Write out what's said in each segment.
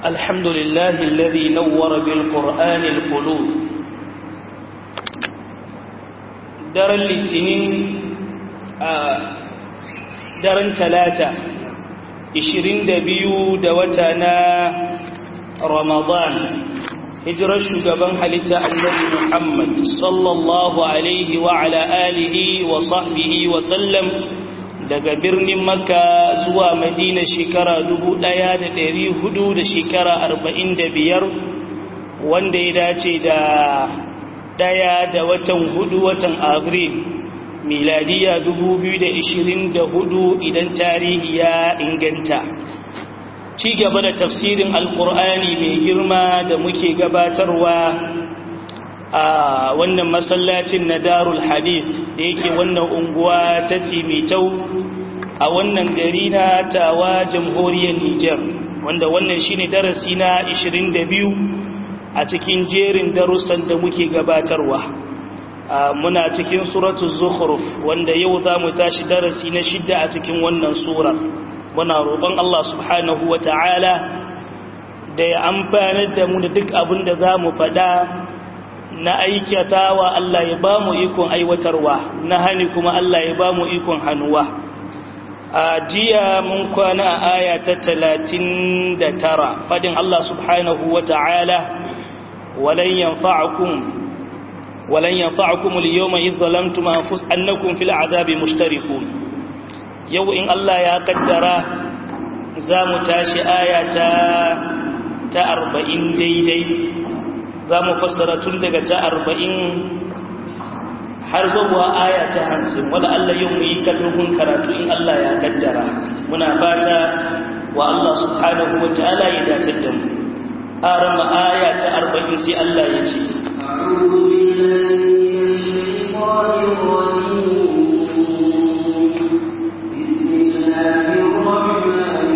الحمد لله الذي نور بالقرآن القلوب daren litinin a daren talata 22 da wata na ramadan hijirar shugaban halitta annabi muhammad sallallahu alaihi wa ala alihi wa sahbihi wa sallam daga birnin makka zuwa madina shekara dubu ɗaya da ɗari hudu da shekara arba'in da biyar wanda ya dace da ɗaya da watan hudu watan abril miladiya dubu biyu da ishirin da hudu idan tarihi ya inganta ci gaba da tafsirin alkur'ani mai girma da muke gabatarwa a wannan masallacin na darul hadith da yake wannan unguwa ta timitau a wannan gari na tawa jamhuriyar Nijar wanda wannan shine darasi na 22 a cikin jerin darussan da muke gabatarwa muna cikin suratul zukhruf wanda yau za mu tashi darasi na shidda a cikin wannan sura muna roƙon Allah subhanahu wata'ala da ya amfanar da mu da duk abin da za mu faɗa na aikatawa Allah ya ba mu ikon aiwatarwa na hani kuma Allah ya ba mu ikon hannuwa a jiya mun kwana a aya ta talatin da tara fadin Allah subhanahu wa ta'ala walan yanfa'akum walan yanfa'akum al-yawma idh zalamtum annakum fil azabi mushtarikun yau in Allah ya kaddara za mu tashi aya ta ta 40 daidai za mu fassara tun daga ta arba'in har zuwa aya ta hamsin wadda Allah yau mu yi kallugun karatu in Allah ya kaddara muna fata wa Allah subhanahu wa ta'ala ya dace da mu arama aya ta arba'in sai Allah ya ce بسم الله الرحمن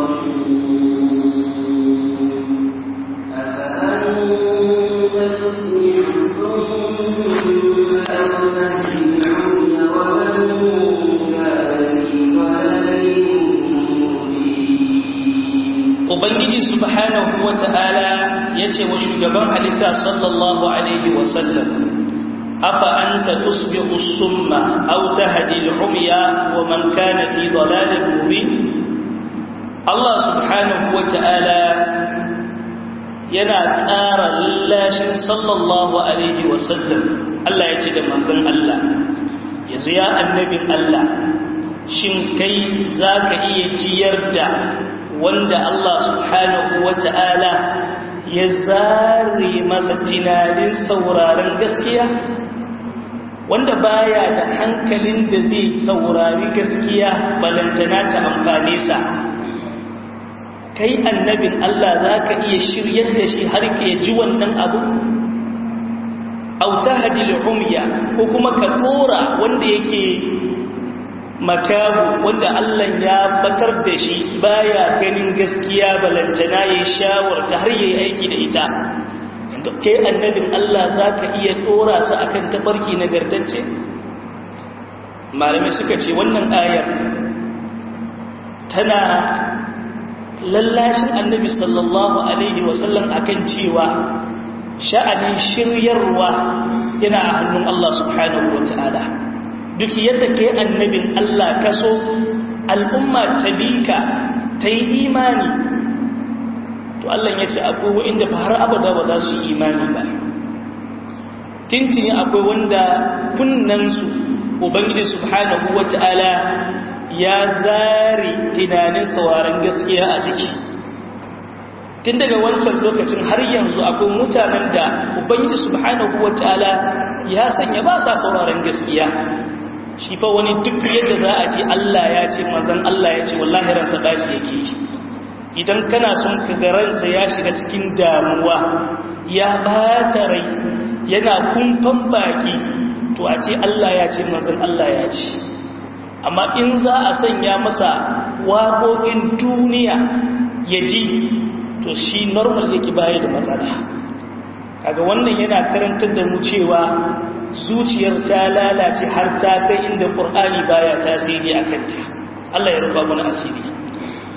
Ubangiji subhanahu wa ta'ala ya ce wa shugaban halitta sallallahu Alaihi wasallam, Afa an ta tusbihu summa au ta hadil umya wa man kana fi dalalin mubin Allah subhanahu wa ta'ala yana ƙara lallashin sallallahu Alaihi wasallam Allah ya ce da manzon Allah yanzu ya annabin Allah shin kai za ka iya ciyar da wanda Allah subhanahu wa ta'ala ya zare masa tunanin sauraron gaskiya wanda baya da hankalin da zai saurari gaskiya balantana ta amfane sa kai annabin Allah za ka iya shiryar da shi har ka ji wannan abu auta hadil umya ko kuma ka dora wanda yake makabu wanda Allah ya batar da shi baya ganin gaskiya balantana ya shawarta har yayi aiki da ita inda kai annabin Allah zaka iya dora su akan tafarki nagartacce malamai suka ce wannan ayar tana lallashin annabi sallallahu alaihi wasallam akan cewa sha'anin shiryarwa yana a hannun Allah subhanahu wataala duk yadda kai annabin Allah kaso al'umma ta bika ta yi imani to Allah ya ce akwai wa'inda ba har abada ba za su yi imani ba tintini akwai wanda kunnansu ubangiji subhanahu wata'ala ya zare tunanin sauraron gaskiya a jiki tun daga wancan lokacin har yanzu akwai mutanen da ubangiji subhanahu wata'ala ya sanya ba sa sauraron gaskiya shi fa wani duk yadda za a ce Allah ya ce manzon Allah ya ce wallahi ransa dace yake idan kana son ka ga ransa ya shiga cikin damuwa ya bata rai yana kumfan baki to a ce Allah ya ce manzon Allah ya ce amma in za a sanya masa waƙoƙin duniya ya ji to shi normal yake baya da matsala kaga wannan yana karantar da mu cewa zuciyar ta lalace har ta kai inda ƙur'ani baya tasiri a kanta Allah ya rufa mana asiri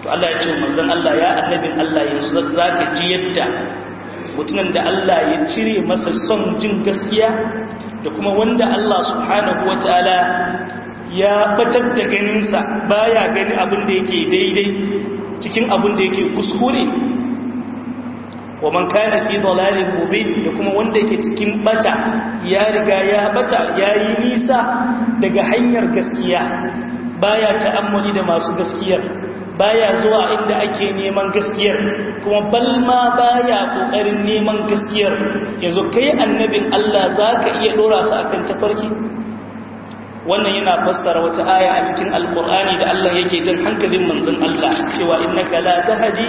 to Allah ya ce manzon Allah ya annabin Allah yanzu zaka ji yadda mutumin da Allah ya cire masa son jin gaskiya da kuma wanda Allah subhanahu wataala ya batar da ganinsa baya gani abin da yake daidai cikin abin da yake kuskure wa man kana fi dalalin mubin da kuma wanda yake cikin bata ya riga ya bata yayi nisa daga hanyar gaskiya baya ta'ammuli da masu gaskiyar baya zuwa inda ake neman gaskiyar kuma balma baya kokarin neman gaskiyar yanzu kai annabin Allah zaka iya dora su akan tafarki wannan yana fassara wata aya a cikin alkur'ani da Allah yake jan hankalin manzon Allah cewa innaka la tahdi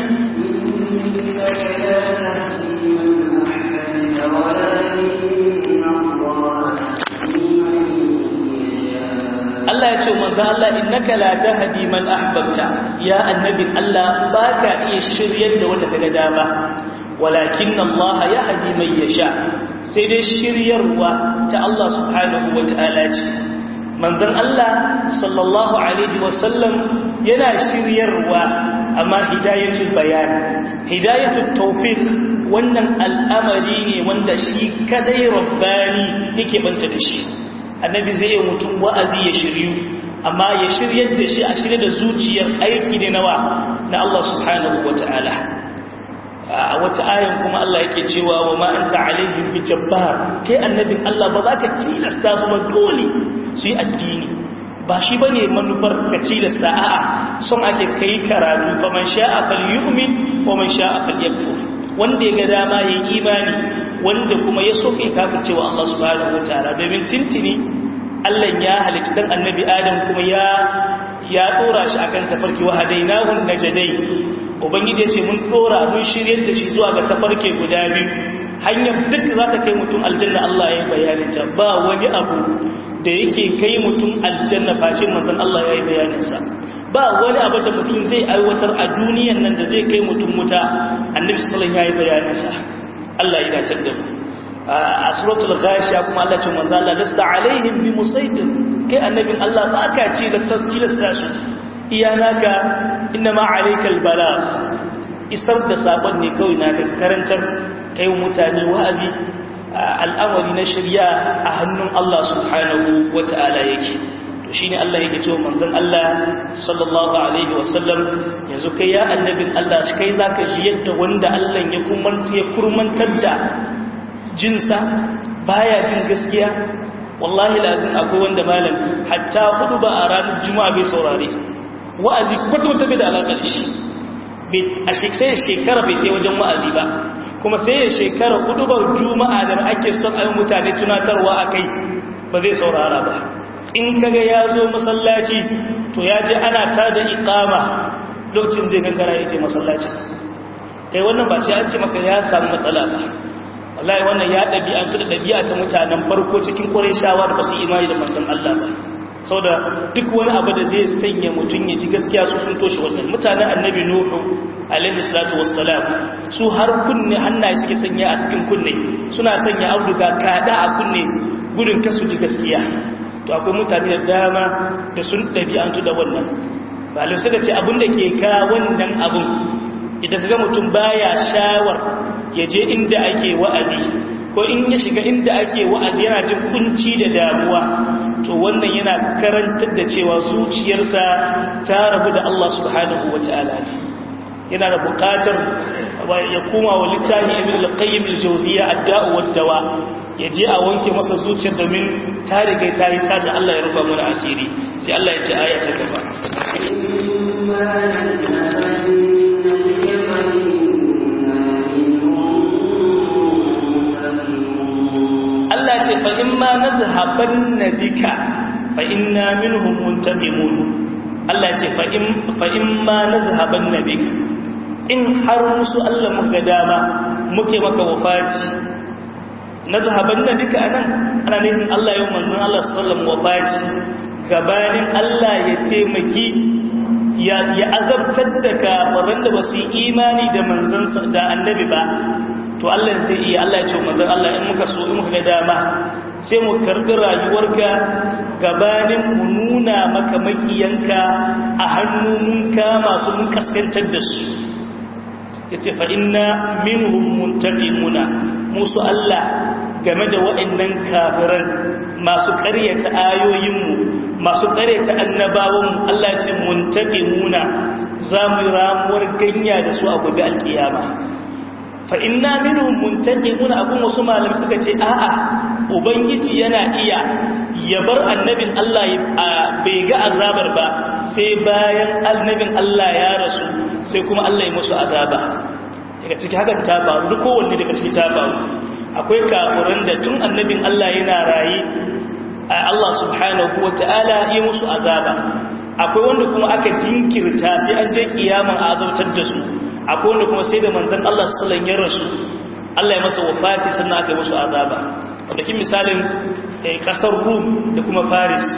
Allah ya ce manzo Allah innaka la tahdi man ahbabta ya annabin Allah baka iya shiryar da wanda kaga dama walakin Allah yahdi man yasha sai dai shiryarwa ta Allah subhanahu wataala ce manzon Allah sallallahu alaihi wasallam yana shiryarwa amma hidayatul bayan hidayatul tawfiq wannan al'amari ne wanda shi kadai rabbani yake banta da shi annabi zai yi mutum wa'azi ya shiryu amma ya shiryar da shi a shirye da zuciyar aiki ne nawa na Allah subhanahu wataala a wata ayan kuma Allah yake cewa wa ma anta alaihim bi jabbar kai annabin Allah ba za ka tilasta su ba dole su yi addini ba shi bane manufar ka tilasta a'a son ake kai karatu fa man sha'a falyu'min wa man sha'a falyakfur wanda ya ga dama yayin imani wanda kuma ya so kai kafir cewa Allah subhanahu wataala domin tintini Allah ya halicci dan annabi Adam kuma ya ya dora shi akan tafarki wa hadainahu najdain ubangiji ya ce mun dora mun shiryar da shi zuwa ga tafarke guda biyu hanyar duk za ta kai mutum aljanna Allah ya yi bayaninta ba wani abu da yake kai mutum aljanna fashin manzon Allah ya yi bayaninsa ba wani abu da mutum zai aiwatar a duniyan nan da zai kai mutum wuta annabi sallallahu ya yi bayaninsa Allah ya dace da mu a suratul ghashiya kuma Allah ce manzon Allah lasta alaihim bi musaitir kai annabin Allah ba ka ci da tilasta su iyanaka innama alaikal balagh isar da sabon ne kawai na karantar kai mutane wa'azi al'amari na shirya a hannun Allah subhanahu wata'ala yake to shine Allah yake cewa manzon Allah sallallahu alaihi wasallam yanzu kai ya annabin Allah kai zaka ji yadda wanda Allah ya kumanta ya kurmantar da jinsa baya jin gaskiya wallahi lazim akwai wanda malam hatta hudu ba a ranar juma'a bai saurare wa'azi kwata-kwata bai da alaƙar shi a sai shekara bai ta wajen wa'azi ba kuma sai ya shekara hudubar juma'a da ake son ayin mutane tunatarwa a kai ba zai saurara ba in kaga ya zo masallaci to ya je ana ta da ikama lokacin zai gangara ya je masallaci kai wannan ba sai an ce maka ya samu matsala ba wallahi wannan ya ɗabi'antu da ɗabi'a ta mutanen farko cikin ƙwarai shawa da ba su imani da manzon Allah ba sau da duk wani abu da zai sanya mutum ya ji gaskiya su sun toshe wannan mutanen annabi nuhu alaihi salatu wassalam su har kunne hannaye suke sanya a cikin kunne suna sanya auduga kada a kunne gudun kasu ji gaskiya to akwai mutane da dama da sun ɗabi'antu da wannan balin suka ce abin da ke ka wannan abin idan ka ga mutum baya shawar ya je inda ake wa'azi ko in ya shiga inda ake wa'azi yana jin kunci da damuwa to wannan yana karantar da cewa zuciyarsa ta rabu da Allah subhanahu wa ta'ala ne yana da buƙatar ya koma wa littafi ibn al-qayyim al-jawziyya ad-da'u wad-dawa ya je a wanke masa zuciyar domin ta riga ta yi taji Allah ya rufa mana asiri sai Allah ya ce aya ta gaba Allah ce fa in ma nadhhabanna bika fa inna minhum muntaqimun Allah ce fa in fa in ma nadhhabanna bika in har musu Allah muka dama muke maka wafati nadhhabanna bika anan ana nufin Allah yau manzon Allah sallallahu alaihi wafati gabanin Allah ya taimaki ya ya azabtar da kafiran da basu yi imani da manzon da annabi ba to Allah zai iya Allah ya ce manzon Allah in muka so in muka ga dama sai mu karbi rayuwarka gabanin mu nuna maka makiyanka a hannu mun kama su mun kaskantar da su yace fa inna minhum muntaqimuna musu Allah game da waɗannan kafiran masu ƙaryata ayoyinmu masu ƙaryata annabawanmu Allah ce muntaqimuna za mu ramuwar ganya da su a gobe alkiyama fa inna minhum muntaqimuna abun wasu malam suka ce a'a ubangiji yana iya ya bar annabin Allah bai ga azabar ba sai bayan annabin Allah ya rasu sai kuma Allah ya musu azaba daga ciki hakan ta faru duk kowanne daga ciki ta faru akwai kafuran da tun annabin Allah yana raye Allah subhanahu wata'ala ya musu azaba akwai wanda kuma aka jinkirta sai an je kiyama a azautar da su akwai wanda kuma sai da manzon Allah sallallahu alaihi rasu Allah ya masa wafati sannan aka yi musu azaba wanda kin misalin kasar Rum da kuma Paris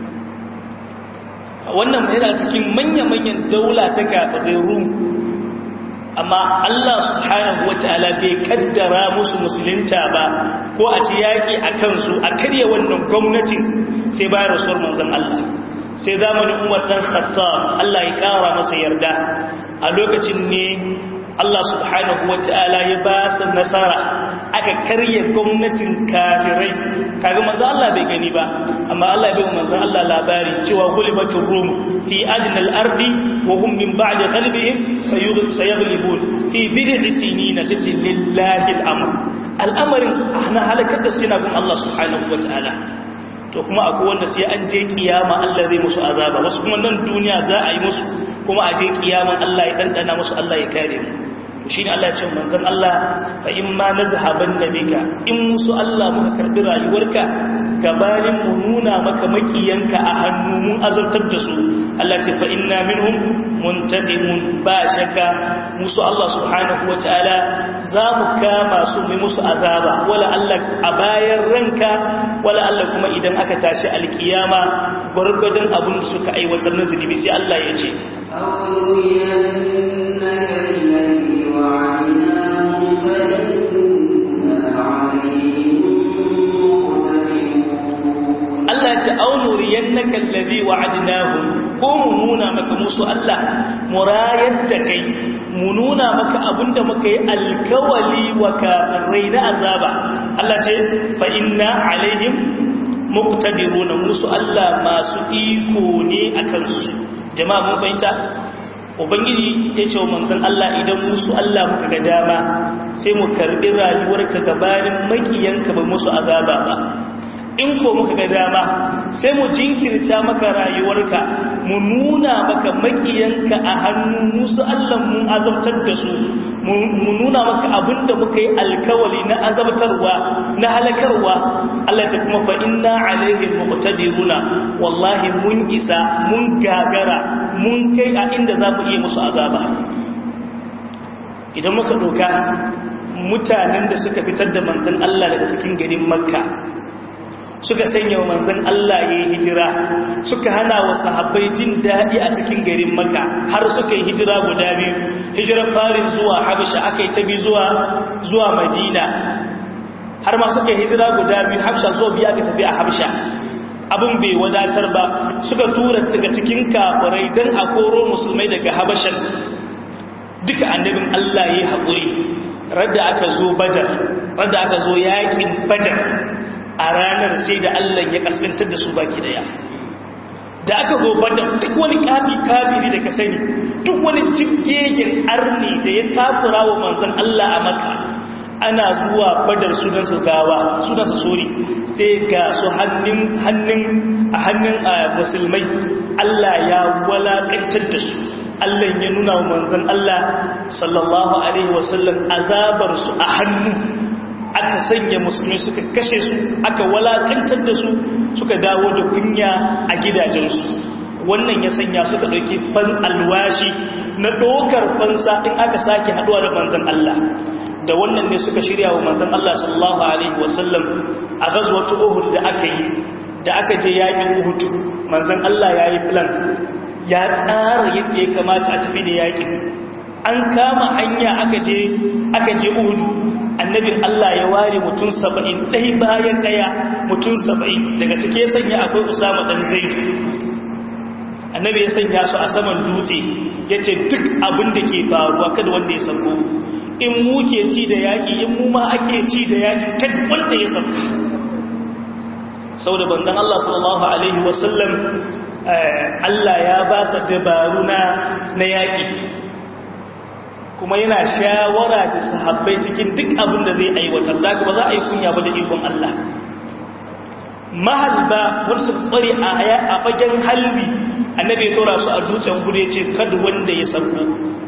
wannan yana cikin manya-manyan daula ta kafirai Rum amma Allah subhanahu ta'ala bai kaddara musu musulunta ba ko a ci yaki a kansu a karya wannan gwamnatin sai bayan rasuwar manzon Allah sai zamanin Umar dan Khattab Allah ya kara masa yarda a lokacin ne Allah subhanahu ta'ala ya ba su nasara aka karya gwamnatin kafirai kaga manzo Allah bai gani ba amma Allah bai manzo Allah labari cewa ghulibatur rum fi adna al-ardi wa hum min ba'di ghalbihim sayaghlibun fi bid'i sinina sati lillahi al-amr al'amarin ana halakar da su yana gun Allah subhanahu ta'ala to kuma akwai wanda sai an je kiyama Allah zai musu azaba wasu kuma nan duniya za a yi musu kuma a je kiyaman Allah ya dandana musu Allah ya kare mu shi ne Allah ya ce manzon Allah fa in ma nazhaban nabika in musu Allah muka karbi rayuwarka gabanin mu nuna maka makiyanka a hannu mun azartar da su Allah ce fa inna minhum muntaqimun ba shaka musu Allah subhanahu wataala za mu kama su mu musu azaba wala Allah a bayan ranka wala Allah kuma idan aka tashi alkiyama gurgurdan abin da suka aiwatar na zunubi sai Allah ya ce Allah ce aunuriyan na kallabi wa adinahu ko mu nuna maka musu Allah murayar da kai mu nuna maka abinda muka yi alkawali wa kafirai na azaba Allah ce fa inna alaihim muqtadiruna musu Allah masu iko ne akan su jama'a mun fahimta ubangiji ya ce wa manzon Allah idan musu Allah muka ga dama sai mu karbi rayuwarka gabanin makiyanka ba musu azaba ba in ko muka ga dama sai mu jinkirta maka rayuwarka mu nuna maka makiyanka a hannu musu Allah mun azabtar da su mu nuna maka abinda muka yi alkawali na azabtarwa na halakarwa Allah ta kuma fa inna alaihim muqtadiruna wallahi mun isa mun gagara mun kai a inda za mu iya musu azaba idan muka doka mutanen da suka fitar da manzon Allah daga cikin garin Makka suka sanya wa manzon Allah ya yi hijira suka hana wa sahabbai jin daɗi a cikin garin maka har suka yi hijira guda biyu hijirar farin zuwa habisha aka yi ta bi zuwa zuwa madina har ma suka yi hijira guda biyu habsha zuwa biya aka tafi a habsha abin bai wadatar ba suka tura daga cikin kafirai don a koro musulmai daga habashan duka annabin Allah ya yi haƙuri radda aka zo badar radda aka zo yakin badar a ranar sai da Allah ya kaskantar da su baki daya da aka zo badar duk wani kafi kafiri da ka sani duk wani jibgegen arni da ya takura wa manzon Allah a maka ana zuwa badar sunansu gawa sunansu sori sai ga su hannun hannun a hannun musulmai Allah ya walakantar da su Allah ya nuna wa manzon Allah sallallahu alaihi wasallam azabar su a hannu aka sanya musulmi suka kashe su aka walakantar da su suka dawo da kunya a gidajensu wannan ya sanya suka ɗauki fan alwashi na ɗaukar fansa in aka sake haɗuwa da manzon Allah da wannan ne suka shirya wa manzon Allah sallallahu alaihi wasallam a gazwatu Uhud da aka yi da aka je yakin Uhud manzon Allah ya yi plan ya tsara yadda ya kamata a tafi da yakin an kama hanya aka je aka je uhudu annabin Allah ya ware mutum saba'in ɗai bayan ɗaya mutum saba'in daga cike sanya akwai usama ɗan zaidu annabi ya sanya su a saman dutse ya ce duk abin da ke faruwa kada wanda ya sauko in mu ke ci da yaƙi in mu ma ake ci da yaƙi kada wanda ya sauko sau da bandan Allah sallallahu Alaihi wasallam Allah ya ba sa dabaru na yaƙi kuma yana shawara da sahabbai cikin duk abin da zai aiwatar da ba za a yi kunya ba da ikon Allah mahalba wasu kware a fagen halbi annabi ya tora su a dutsen gudu ya ce kada wanda ya sauko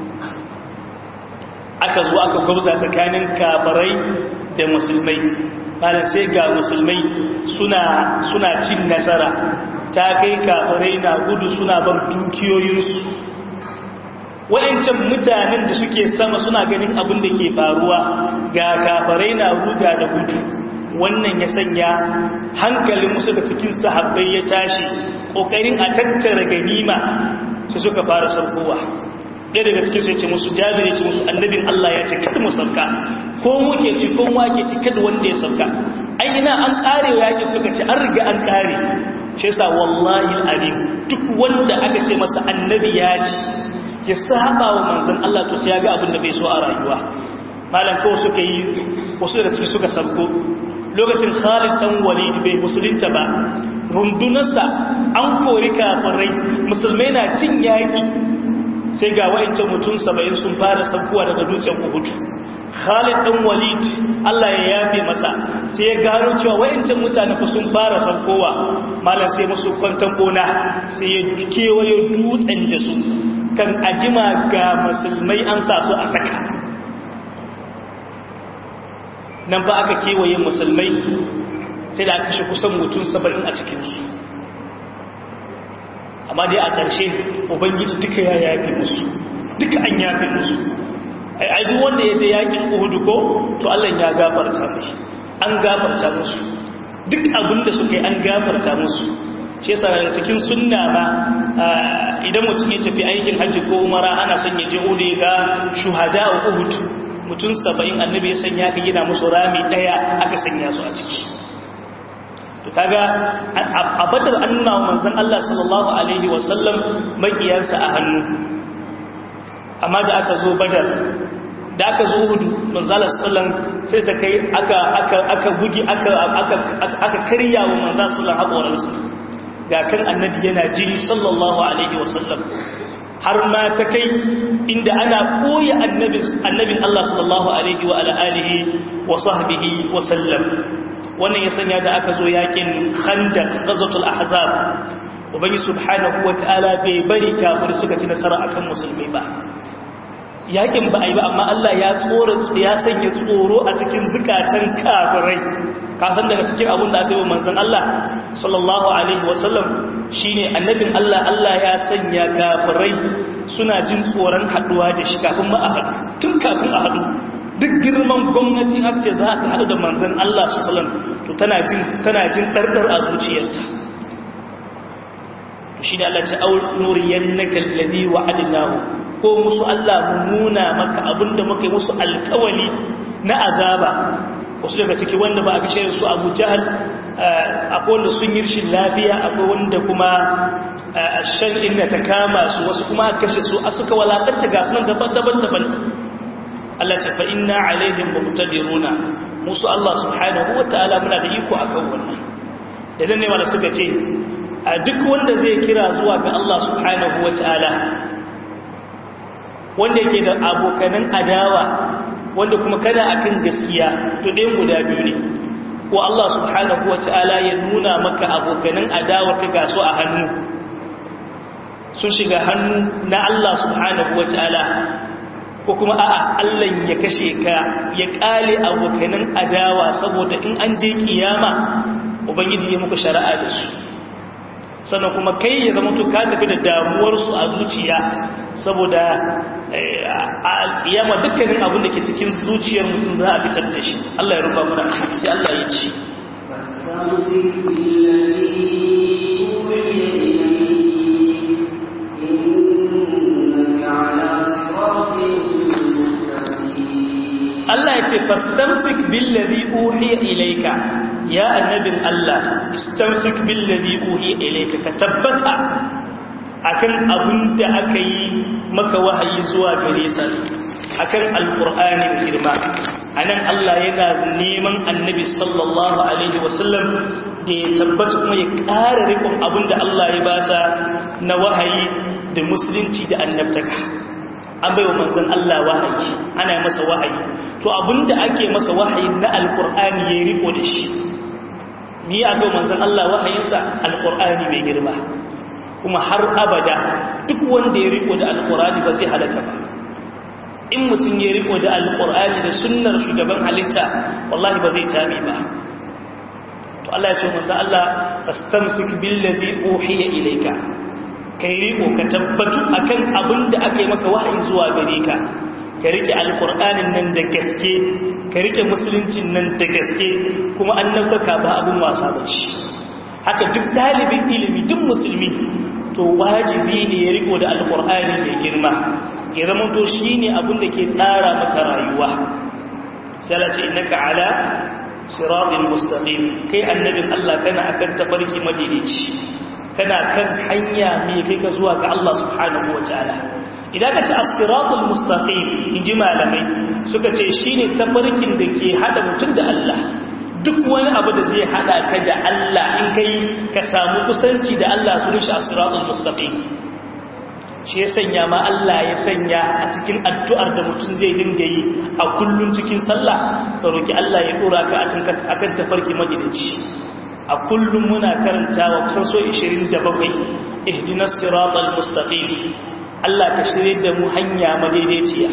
aka zo aka gwabza tsakanin kafarai da musulmai malam sai ga musulmai suna cin nasara ta kai kafarai na gudu suna ban dukiyoyinsu wa'ancan mutanen da suke sama suna ganin abin da ke faruwa ga kafarai na ruga da gudu wannan ya sanya hankalin musu da cikin sahabbai ya tashi ƙoƙarin a tattara ganima su suka fara sarkowa ɗaya daga cikin sai ce musu jabir ya ce musu annabin Allah ya ce kada mu sauka ko muke ci ko wake ci kada wanda ya sauka ai ina an kare wa yake suka ce an riga an kare shi yasa wallahi alim duk wanda aka ce masa annabi ya ci ya saba wa manzon Allah to sai ya ga abin da bai so a rayuwa malam kawai suka yi wasu daga ciki suka sauko lokacin Khalid dan Walid bai musulunta ba rundunarsa an kori kafirai musulmai na cin yaki sai ga wa'ancan mutum saba'in sun fara saukowa daga dutsen Uhud Khalid dan Walid Allah ya yafe masa sai ya gano cewa wa'ancan mutane fa sun fara saukowa malam sai musu kwantan gona sai ya kewaye dutsen da su kan ajima ga musulmai an sa su a saka nan ba aka kewaye musulmai sai da aka shi kusan mutum saba'in a cikinsu amma dai a ƙarshe ubangiji duka ya yafe musu duka an yafe musu ai duk wanda ya je yakin uhudu ko to Allah ya gafarta mai an gafarta musu duk abinda suka yi an gafarta musu shi yasa daga cikin sunna ba idan mutum ya tafi aikin hajji ko umara ana son ya je uhudu ga shuhada uhud mutum saba'in annabi ya sanya ka gina musu rami daya aka sanya su a ciki to kaga a badar an nuna wa manzon Allah sallallahu alaihi wasallam makiyarsa a hannu amma da aka zo badar da aka zo hudu manzon Allah sallallahu sai ta kai aka aka aka bugi aka aka aka karya wa manzon sallallahu hakoransa ga kan annabi yana jini sallallahu alaihi wasallam har ma ta kai inda ana koya annabin annabin Allah sallallahu alaihi wa ala alihi wa sahbihi wa sallam wannan ya sanya da aka zo yakin khandaq ghazwatul ahzab ubangi subhanahu wataala bai bari kafir suka ci nasara akan musulmai ba yakin ba ai ba amma Allah ya tsoro ya sanya tsoro a cikin zukatan kafirai ka san daga cikin abin da aka yi manzon Allah sallallahu alaihi wasallam shine annabin Allah Allah ya sanya kafirai suna jin tsoron haduwa da shi kafin ma a haɗu tun kafin a haɗu duk girman gwamnati ake za ta haɗu da manzan Allah su salam to tana jin tana jin ɗarɗar a zuciyarta to shi da Allah ta nuriyan na kallabi wa adinahu ko musu Allah mu nuna maka abinda muka yi musu alkawali na azaba wasu daga ciki wanda ba a kashe su abu jahal akwai wanda sun yi rashin lafiya akwai wanda kuma shan inda ta kama su wasu kuma a kashe su a suka walakanta ga sunan daban-daban Allah ce fa inna alaihim muqtadiruna musu Allah subhanahu wataala muna da iko akan wannan idan ne wanda suka ce a duk wanda zai kira zuwa ga Allah subhanahu wataala wanda yake da abokanan adawa wanda kuma kana akan gaskiya to ɗayan guda biyu ne ko Allah subhanahu wataala ya nuna maka abokanan adawa ka gasu a hannu sun shiga hannu na Allah subhanahu wataala ko kuma a'a Allah ya kashe ka ya kale abokanan adawa saboda in an je kiyama ubangiji ya muku shari'a da su sannan kuma kai ya zama to ka tafi da damuwar su a zuciya saboda a kiyama dukkanin abin da ke cikin zuciyar mutum za a fitar da shi Allah ya rufa mana sai Allah ya ce ce fastamsik billazi uhiya ilayka ya annabin Allah istamsik billazi uhiya ilayka ka tabbata akan abin da aka yi maka wahayi zuwa gare sa akan alqur'ani girma anan Allah yana neman annabi sallallahu alaihi wasallam da ya tabbata kuma ya ƙara rikon abin da Allah ya basa na wahayi da musulunci da annabtaka an bai wa manzan Allah wahayi ana masa wahayi to abinda ake masa wahayi na alkur'ani ya riko da shi ni a ga manzan Allah wahayinsa alkur'ani mai girma kuma har abada duk wanda ya riko da alkur'ani ba zai halaka ba in mutum ya riko da alkur'ani da sunnar shugaban halitta wallahi ba zai tabi ba to Allah ya ce manzan Allah fastamsik billazi uhiya ilayka kai riko ka tabbatu akan abin da aka yi maka wahayi zuwa gare ka ka rike alkur'anin nan da gaske ka rike musuluncin nan da gaske kuma annabtaka ba abin wasa ba ce haka duk dalibin ilimi duk musulmi to wajibi ne ya riko da alkur'ani mai girma ya zama to shi ne abin da ke tsara maka rayuwa sai ce innaka ala siratin mustaqim kai annabin Allah kana akan tabarki madaidaici kana kan hanya mai kai ka zuwa ga Allah subhanahu wa ta'ala idan ka ce as-siratul mustaqim inji malamai suka ce shine tafarkin da ke hada mutum da Allah duk wani abu da zai hada ka da Allah in kai ka samu kusanci da Allah su shi as-siratul mustaqim shi ya sanya ma Allah ya sanya a cikin addu'ar da mutum zai dinga yi a kullun cikin sallah ka roki Allah ya dora ka a kan tafarki magidanci a kullum muna karantawa kusan so 27 ihdinas siratal mustaqim Allah ka shirye da mu hanya madaidaiciya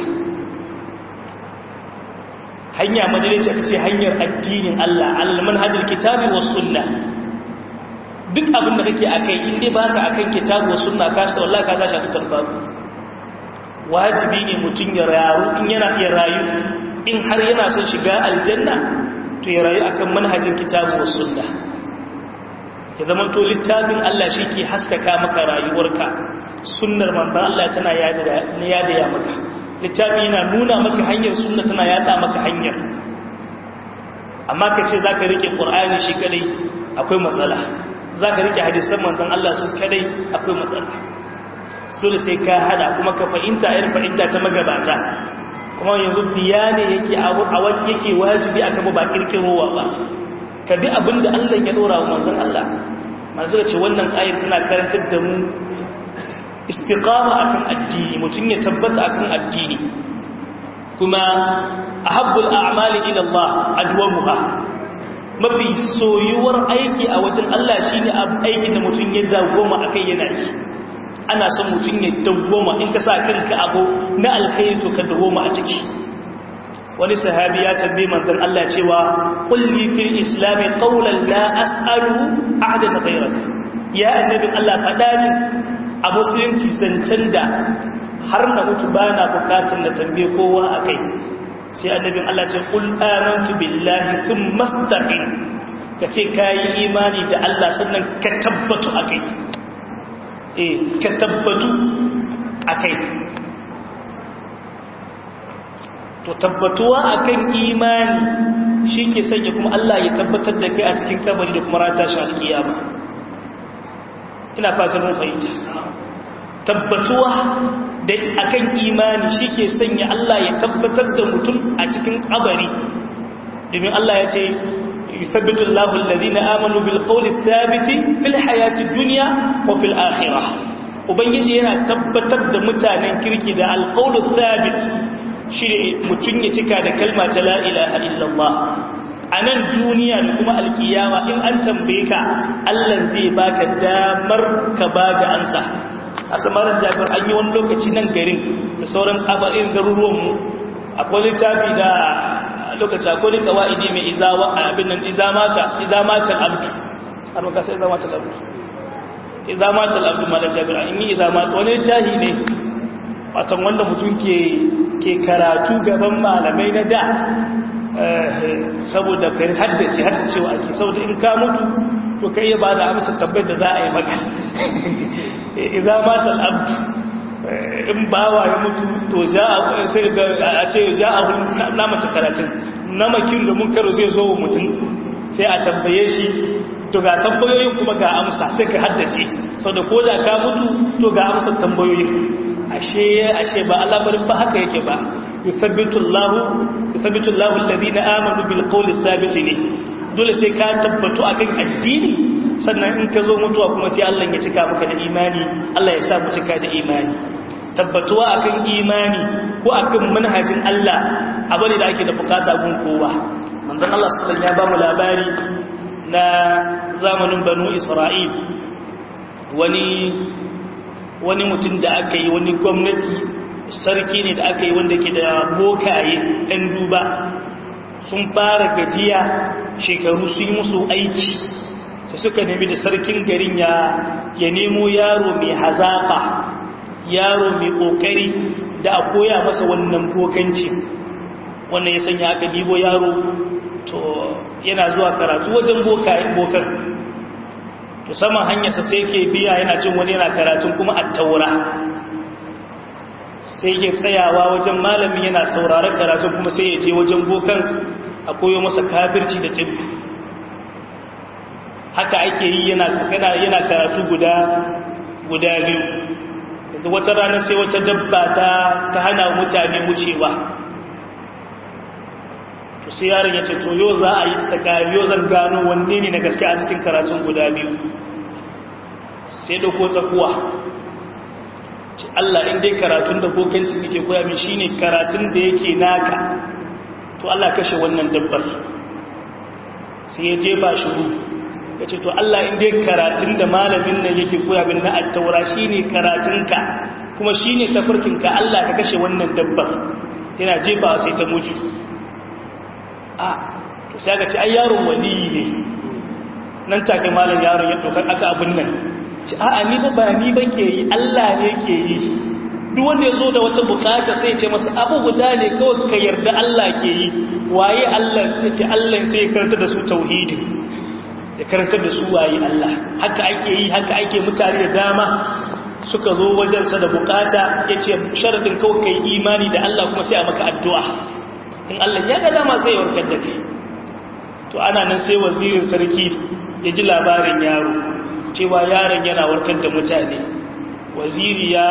hanya madaidaiciya ce hanyar addinin Allah al manhajul kitabi was sunna duk abin da kake akai in dai baka akan kitabu was sunna ka sa wallahi ka tashi ta tarbabu wajibi ne mutun ya rayu in yana iya rayu in har yana son shiga aljanna to ya rayu akan manhajin kitabu was sunna ya zama to littafin Allah shi ke haskaka maka rayuwarka sunnar manzan Allah tana yada ya maka littafin yana nuna maka hanyar sunna tana yada maka hanyar amma ka ce za ka rike ƙur'ani shi kadai akwai matsala za ka rike hadisan manzan Allah su kadai akwai matsala dole sai ka hada kuma ka fahimta irin fahimta ta magabata kuma yanzu biya ne yake a wani yake wajibi a kama ba kirkirowa ba ka bi abin da Allah ya dora wa manzon Allah masu ce wannan ayar tana karantar da mu istiqama akan addini mutum ya tabbata akan addini kuma ahabbul a'mali ila Allah adwamuha mafi soyuwar aiki a wajen Allah shine aikin da mutum ya dawoma akai yana yi ana son mutum ya dawoma in ka sa kanka abu na alkhairi to ka dawoma a ciki wani sahabi ya tambaye manzon Allah cewa kulli fil islam qawlan la as'alu ahadan ghayrak ya annabi Allah fada ni a musulunci zancen da har na mutu bana bukatun na tambaye kowa akai sai annabin Allah ce qul amantu billahi thumma istaqim kace kai imani da Allah sannan ka tabbatu akai eh ka tabbatu akai to tabbatuwa akan imani shi ke sanya kuma Allah ya tabbatar da kai a cikin kabari da kuma rata shi alkiyama ina fatan mun fahimta tabbatuwa da akan imani shi ke sanya Allah ya tabbatar da mutum a cikin kabari domin Allah ya ce yusabbitu Allahu alladhina amanu bil qawli thabiti fil hayati dunya wa fil akhirah ubangiji yana tabbatar da mutanen kirki da alqawlu thabit shi mutum ya cika da kalma ta la'ilaha illallah a nan duniya da kuma alkiyama in an tambaye ka allah zai baka damar ka ba da ansa a samarin jami'ar an yi wani lokaci nan garin da sauran abarin garuruwanmu akwai littafi da lokaci akwai kawa'idi mai izawa a abin nan izamatan abdu har maka sai izamatan abdu izamatan abdu malar jami'ar an yi izamatan wani littafi ne watan wanda mutum ke karatu gaban malamai na da saboda kai haddace haddacewa ake saboda in ka mutu to kai ba da amsa tabbai da za a yi maka idza mata al-abd in bawa ya mutu to za a sai a ce za a na mace karatun na makin da mun karo zai zo wa mutum sai a tambaye shi to ga tambayoyin kuma ga amsa sai ka haddace sau da ko da ka mutu to ga amsa tambayoyin ashe ashe ba al'amarin ba haka yake ba yuthabbitu Allahu yuthabbitu Allahu alladhina amanu bil qawli thabit ne dole sai ka tabbatu akan addini sannan in ka zo mutuwa kuma sai Allah ya cika maka da imani Allah ya sa mu cika da imani tabbatuwa akan imani ko akan manhajin Allah abu ne da ake da bukata gun kowa manzon Allah sallallahu ya ba mu labari na zamanin banu Isra'il wani wani mutum da aka yi wani gwamnati sarki ne da aka yi wanda ke da bokaye ɗan duba sun fara gajiya shekaru sun yi musu aiki sai suka nemi da sarkin garin ya ya nemo yaro mai hazaƙa yaro mai ƙoƙari da a koya masa wannan bokanci wannan ya sanya aka dibo yaro to yana zuwa karatu wajen bokan to saman hanyarsa sai ke biya yana jin wani yana karatun kuma a taura sai ke tsayawa wajen malamin yana sauraron karatun kuma sai ya je wajen bokan a koyo masa kafirci da tsibbi haka ake yi yana karatu guda guda biyu yanzu wata rana sai wata dabba ta ta hana mutane wucewa to sai yaron ya ce to yau za a yi ta kari yau zan gano wanne ne na gaske a cikin karatun guda biyu sai dauko tsakuwa ce Allah in dai karatun da bokancin yake koya min shine karatun da yake naka to Allah kashe wannan dabbar sai ya jefa shi ya ce to Allah in dai karatun da malamin nan yake koya min na attaura shine karatunka kuma shine tafarkinka Allah ka kashe wannan dabbar yana jefa sai ta mutu a to sai ga ci ai yaron waliyi ne nan take malam yaron ya dokar aka abin nan ci a'a ni ba ba ni ba ke yi Allah ne ke yi duk wanda ya zo da wata bukata sai ce masa abu guda ne kawai ka yarda Allah ke yi waye Allah sai ce Allah sai ya karanta da su tauhidi ya karanta da su waye Allah haka ake yi haka ake mutane da dama suka zo wajensa da bukata ya ce sharadin kawai ka yi imani da Allah kuma sai a maka addu'a in Allah ya ga dama sai ya warkar da kai to ana nan sai wazirin sarki ya ji labarin yaro cewa yaron yana warkar da mutane waziri ya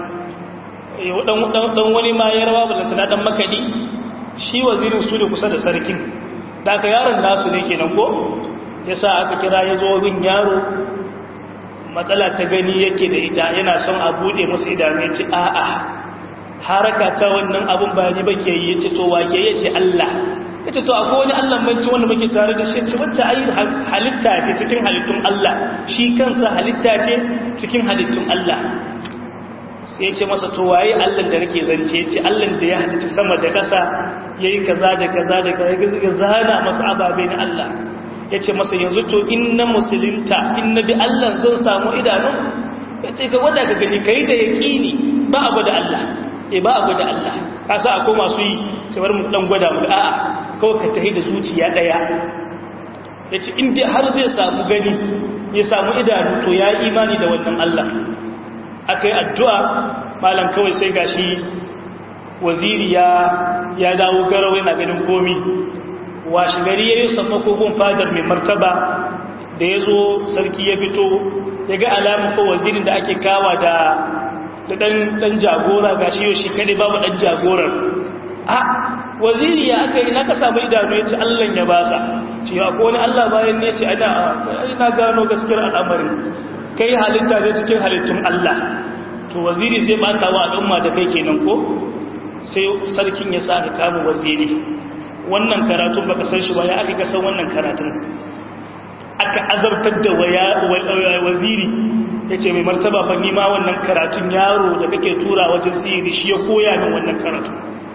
dan wani ma ya rawa balantana dan makadi shi wazirin su ne kusa da sarkin da aka yaron nasu ne kenan ko ya sa aka kira ya zo bin yaro matsala ta gani yake da ita yana son a bude masa idanu ya ce a'a haraka ta wannan abun ba ni ba ke yi ya ce to wake ya ce Allah ya ce to akwai wani Allah banci wanda muke tare da shi ce wacce ayi halitta ce cikin halittun Allah shi kansa halitta ce cikin halittun Allah sai ya ce masa to waye Allah da nake zance ce Allah da ya halitta sama da ƙasa yayi kaza da kaza da kaza ya zana masa ababe na Allah ya ce masa yanzu to in na musulunta in na bi Allah zan samu idanun ya ce ga wanda ka gani kai da yaqini ba abu da Allah e ba abu da Allah ka sa akwai masu yi cewar mu dan gwada mu a'a kawai ka tahi da zuciya daya yace in dai har zai samu gani ya samu idanu to ya imani da wannan Allah akai addu'a malam kawai sai gashi waziri ya ya dawo garau yana ganin komi washi gari yayin sammako gun fadar mai martaba da yazo sarki ya fito ya ga alamun ko wazirin da ake kawa da da ɗan jagora ga shi yau shi kaɗai babu ɗan jagorar a waziri ya aka yi na ka samu idanu ya ce allon ya basa ce ya ko wani allah bayan ne ce ana gano gaskiyar al'amarin kai halitta ne cikin halittun allah to waziri zai bata wa al'umma da kai kenan ko sai sarkin ya sa ka kama waziri wannan karatun baka san shi ba ya aka kasan wannan karatun aka azabtar da waziri ya ce mai martaba ba nima wannan karatun yaro da kake tura wajen siri shi ya koya min wannan karatun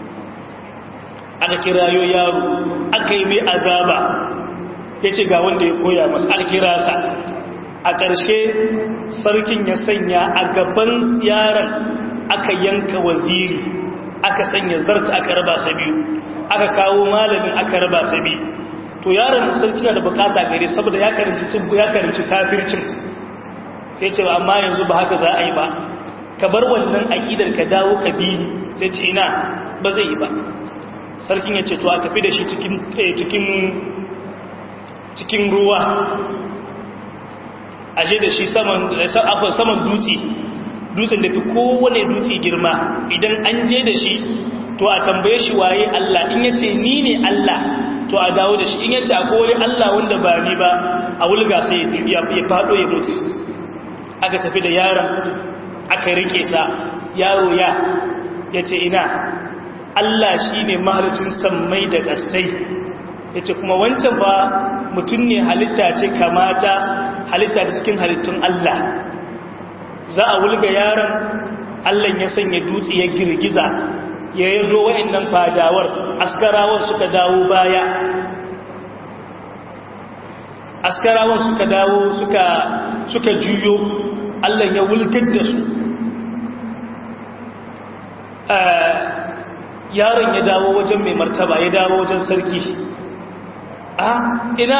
aka kirayo yaro aka yi mai azaba ya ce ga wanda ya koya masu alkirasa a ƙarshe sarkin ya sanya a gaban yaron aka yanka waziri aka sanya zarta aka raba sa biyu aka kawo malamin aka raba sa biyu to yaron sarki na da bukata gare saboda ya karanci ya karanci kafircin sai ce amma yanzu ba haka za a yi ba ka bar wannan aƙidar ka dawo ka bi sai ce ina ba zai yi ba sarkin ya ce to a tafi da shi cikin ruwa a je da shi saman dutse dutsen da fi kowane dutse girma idan an je da shi to a tambaye shi waye Allah in ya ce ni ne Allah to a dawo da shi in ya ce akwai wani Allah wanda ba ni ba a wulga sai ya faɗo ya mutu aka tafi da yaron aka rike sa yaro ya ya ce ina Allah shi ne mahalicin sammai da ƙasai ya ce kuma wancan ba mutum ne halitta ce kamata halitta ta cikin halittun Allah za a wulga yaron Allah ya sanya dutse ya girgiza ya yado wa'annan fadawar askarawar suka dawo baya askarawan suka dawo suka suka juyo Allah ya wulgar da su yaron ya dawo wajen mai martaba ya dawo wajen sarki a ina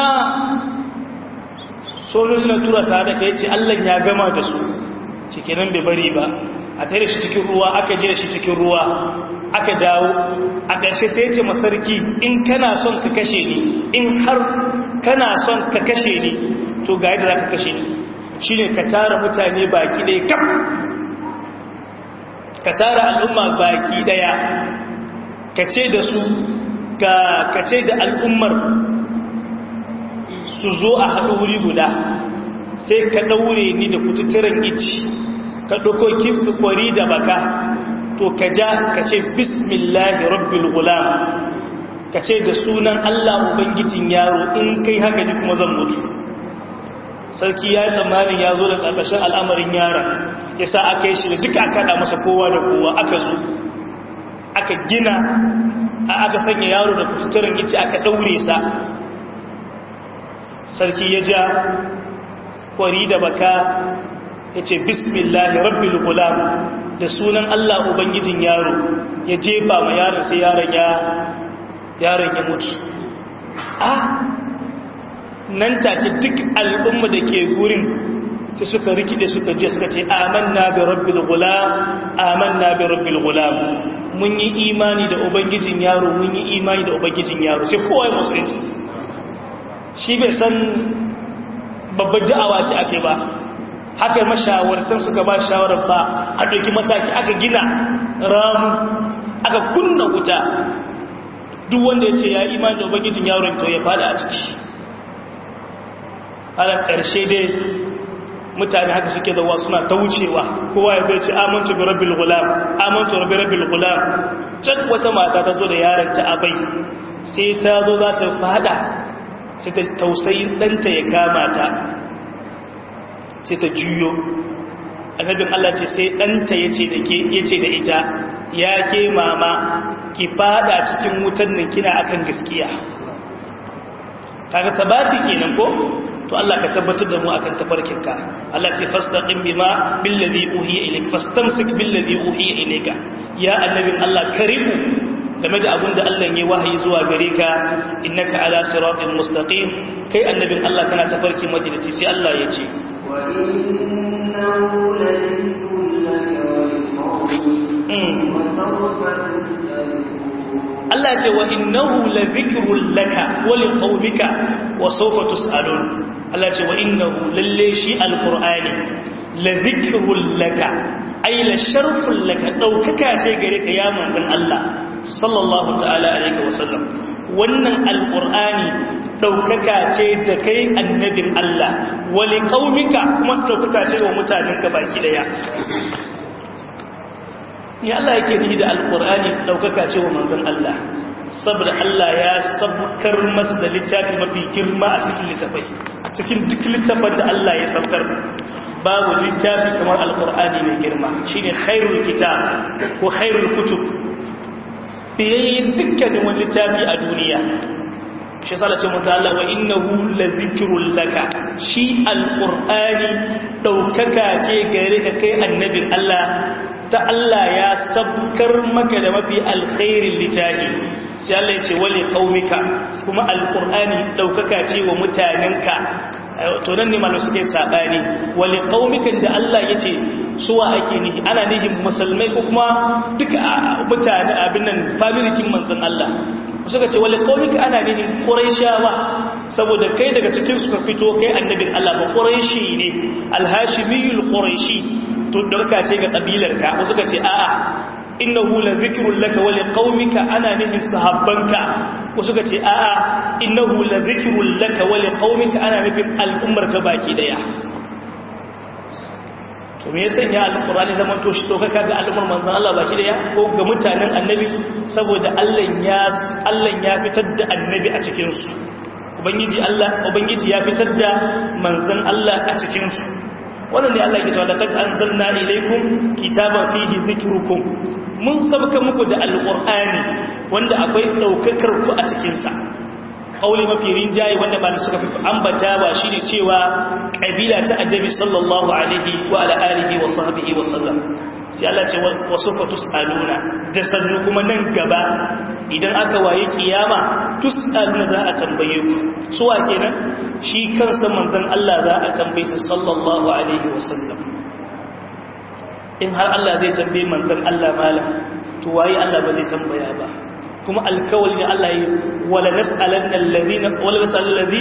sojojin na tura ta da ka yace Allah ya gama da su cikinan bai bari ba a tare shi cikin ruwa aka je shi cikin ruwa aka dawo a ƙarshe sai ce masarki in kana son ka kashe ni in har kana son ka kashe ni to ga yadda za ka kashe ni shi ne ka tara mutane baki ɗaya kam ka tara al'umma baki ɗaya ka ce da su ka ce da al'ummar su zo a haɗu wuri guda sai ka ɗaure ni da kututturen ici ka ɗauko kifi kwari da baka to ka ja ka ce bismillahi rabbil gulam ka ce da sunan Allah ubangijin yaro in kai haka ni kuma zan mutu sarki ya yi tsammanin ya zo da ƙarƙashin al'amarin yaron ya sa aka yi shi da duka aka haɗa masa kowa da kowa aka zo aka gina aka sanya yaro da kututturen ice aka ɗaure sa sarki ya ja kwari da baka ya ce bismillahi rabbil gulam da sunan Allah Ubangijin yaro ya jefa ma yaron sai yaron ya yaron ya mutu a nan take duk al'umma da ke gurin sai suka rikide suka je suka ce amanna bi rabbil gulam amanna bi rabbil gulam mun yi imani da ubangijin yaro mun yi imani da ubangijin yaro sai kowa ya musulunci shi bai san babbar da'awa ce ake ba haka mashawartan suka ba shawarar ba a ɗauki mataki aka gina ramu aka kunna wuta duk wanda ya ce ya imani da ubangijin yaron to ya fada a ciki halar ƙarshe dai mutane haka suke zawa suna ta wucewa kowa ya zai ce amintu bi rabbil gulam amintu bi rabbil gulam can wata mata ta zo da yaron ta abai sai ta zo za ta fada sai ta tausayi ɗanta ya kama ta sai ta juyo annabin Allah ce sai ɗanta ya ce da ita ya ke mama ki fada cikin wutan nan kina akan gaskiya kaga tabati kenan ko to Allah ka tabbatar da mu akan tafarkinka Allah ce fastaqim bima billazi uhiya ilayk fastamsik billazi uhiya ilayka ya annabin Allah karimu game da abin da Allah ya wahayi zuwa gare ka innaka ala siratin mustaqim kai annabin Allah kana tafarki madinaci sai Allah ya ce wa innahu Allah ya ce wa innahu la dhikrun laka wa liqaumika wa sawfa tusalun Allah ya ce wa innahu lalle shi alqur'ani la dhikrun laka ay la sharfun laka daukaka ce gare ka ya manzon Allah sallallahu ta'ala alaihi wasallam wannan alqur'ani daukaka ce da kai annabin Allah wali qaumika kuma daukaka ce wa mutanen ka baki daya ya Allah yake ni da alqur'ani daukaka ce wa manzon Allah saboda Allah ya sabkar masa da littafi mafi girma a cikin littafai cikin duk littafin da Allah ya sabkar babu littafi kamar alqur'ani mai girma shine khairul kitab ko khairul kutub biyayyen dukkanin wani littafi a duniya shi salace mutu Allah wa innahu la zikrul laka shi alqur'ani daukaka ce gare ka kai annabin Allah ta Allah ya sabkar maka da mafi alkhairin littafi sai Allah ya ce wali qaumika kuma alqur'ani daukaka ce wa mutanenka to nan ne malamai suka yi sabani wali qaumikan da Allah yace suwa ake nihi ana nihin musulmai ko kuma duka mutane abin nan family kin manzon Allah suka ce wali qaumika ana nihin quraishawa saboda kai daga cikin su ka fito kai annabin Allah ba quraishi ne alhashimiyul quraishi to dauka ce ga kabilar ka wasu suka ce a'a innahu la dhikrun laka wa liqaumika ana nihin sahabbanka wasu suka ce a'a innahu la dhikrun laka wa liqaumika ana nufin al'ummarka baki daya to me yasa ya alqur'ani zaman to shi to kaka ga al'ummar manzon Allah baki daya ko ga mutanen annabi saboda Allah ya Allah ya fitar da annabi a cikin su ubangiji Allah ubangiji ya fitar da manzon Allah a cikin su wannan ne Allah yake cewa laqad anzalna ilaykum kitaban fihi dhikrukum mun sabka muku da alqur'ani wanda akwai daukakar ku a cikin sa kauli mafi rinjaye wanda ba suka fi ambata ba shine cewa kabila ta annabi sallallahu alaihi wa ala alihi wa sahbihi wa sallam sai Allah ce wa sufa tusaluna da sannu kuma nan gaba idan aka waye kiyama tusaluna za a tambaye ku suwa kenan shi kansa manzon Allah za a tambaye sa sallallahu alaihi wa sallam in har Allah zai tambaye manzon Allah malam to waye Allah ba zai tambaya ba kuma alkawali ne Allah yi wala nas'alanna alladhina wala nas'alal ladhi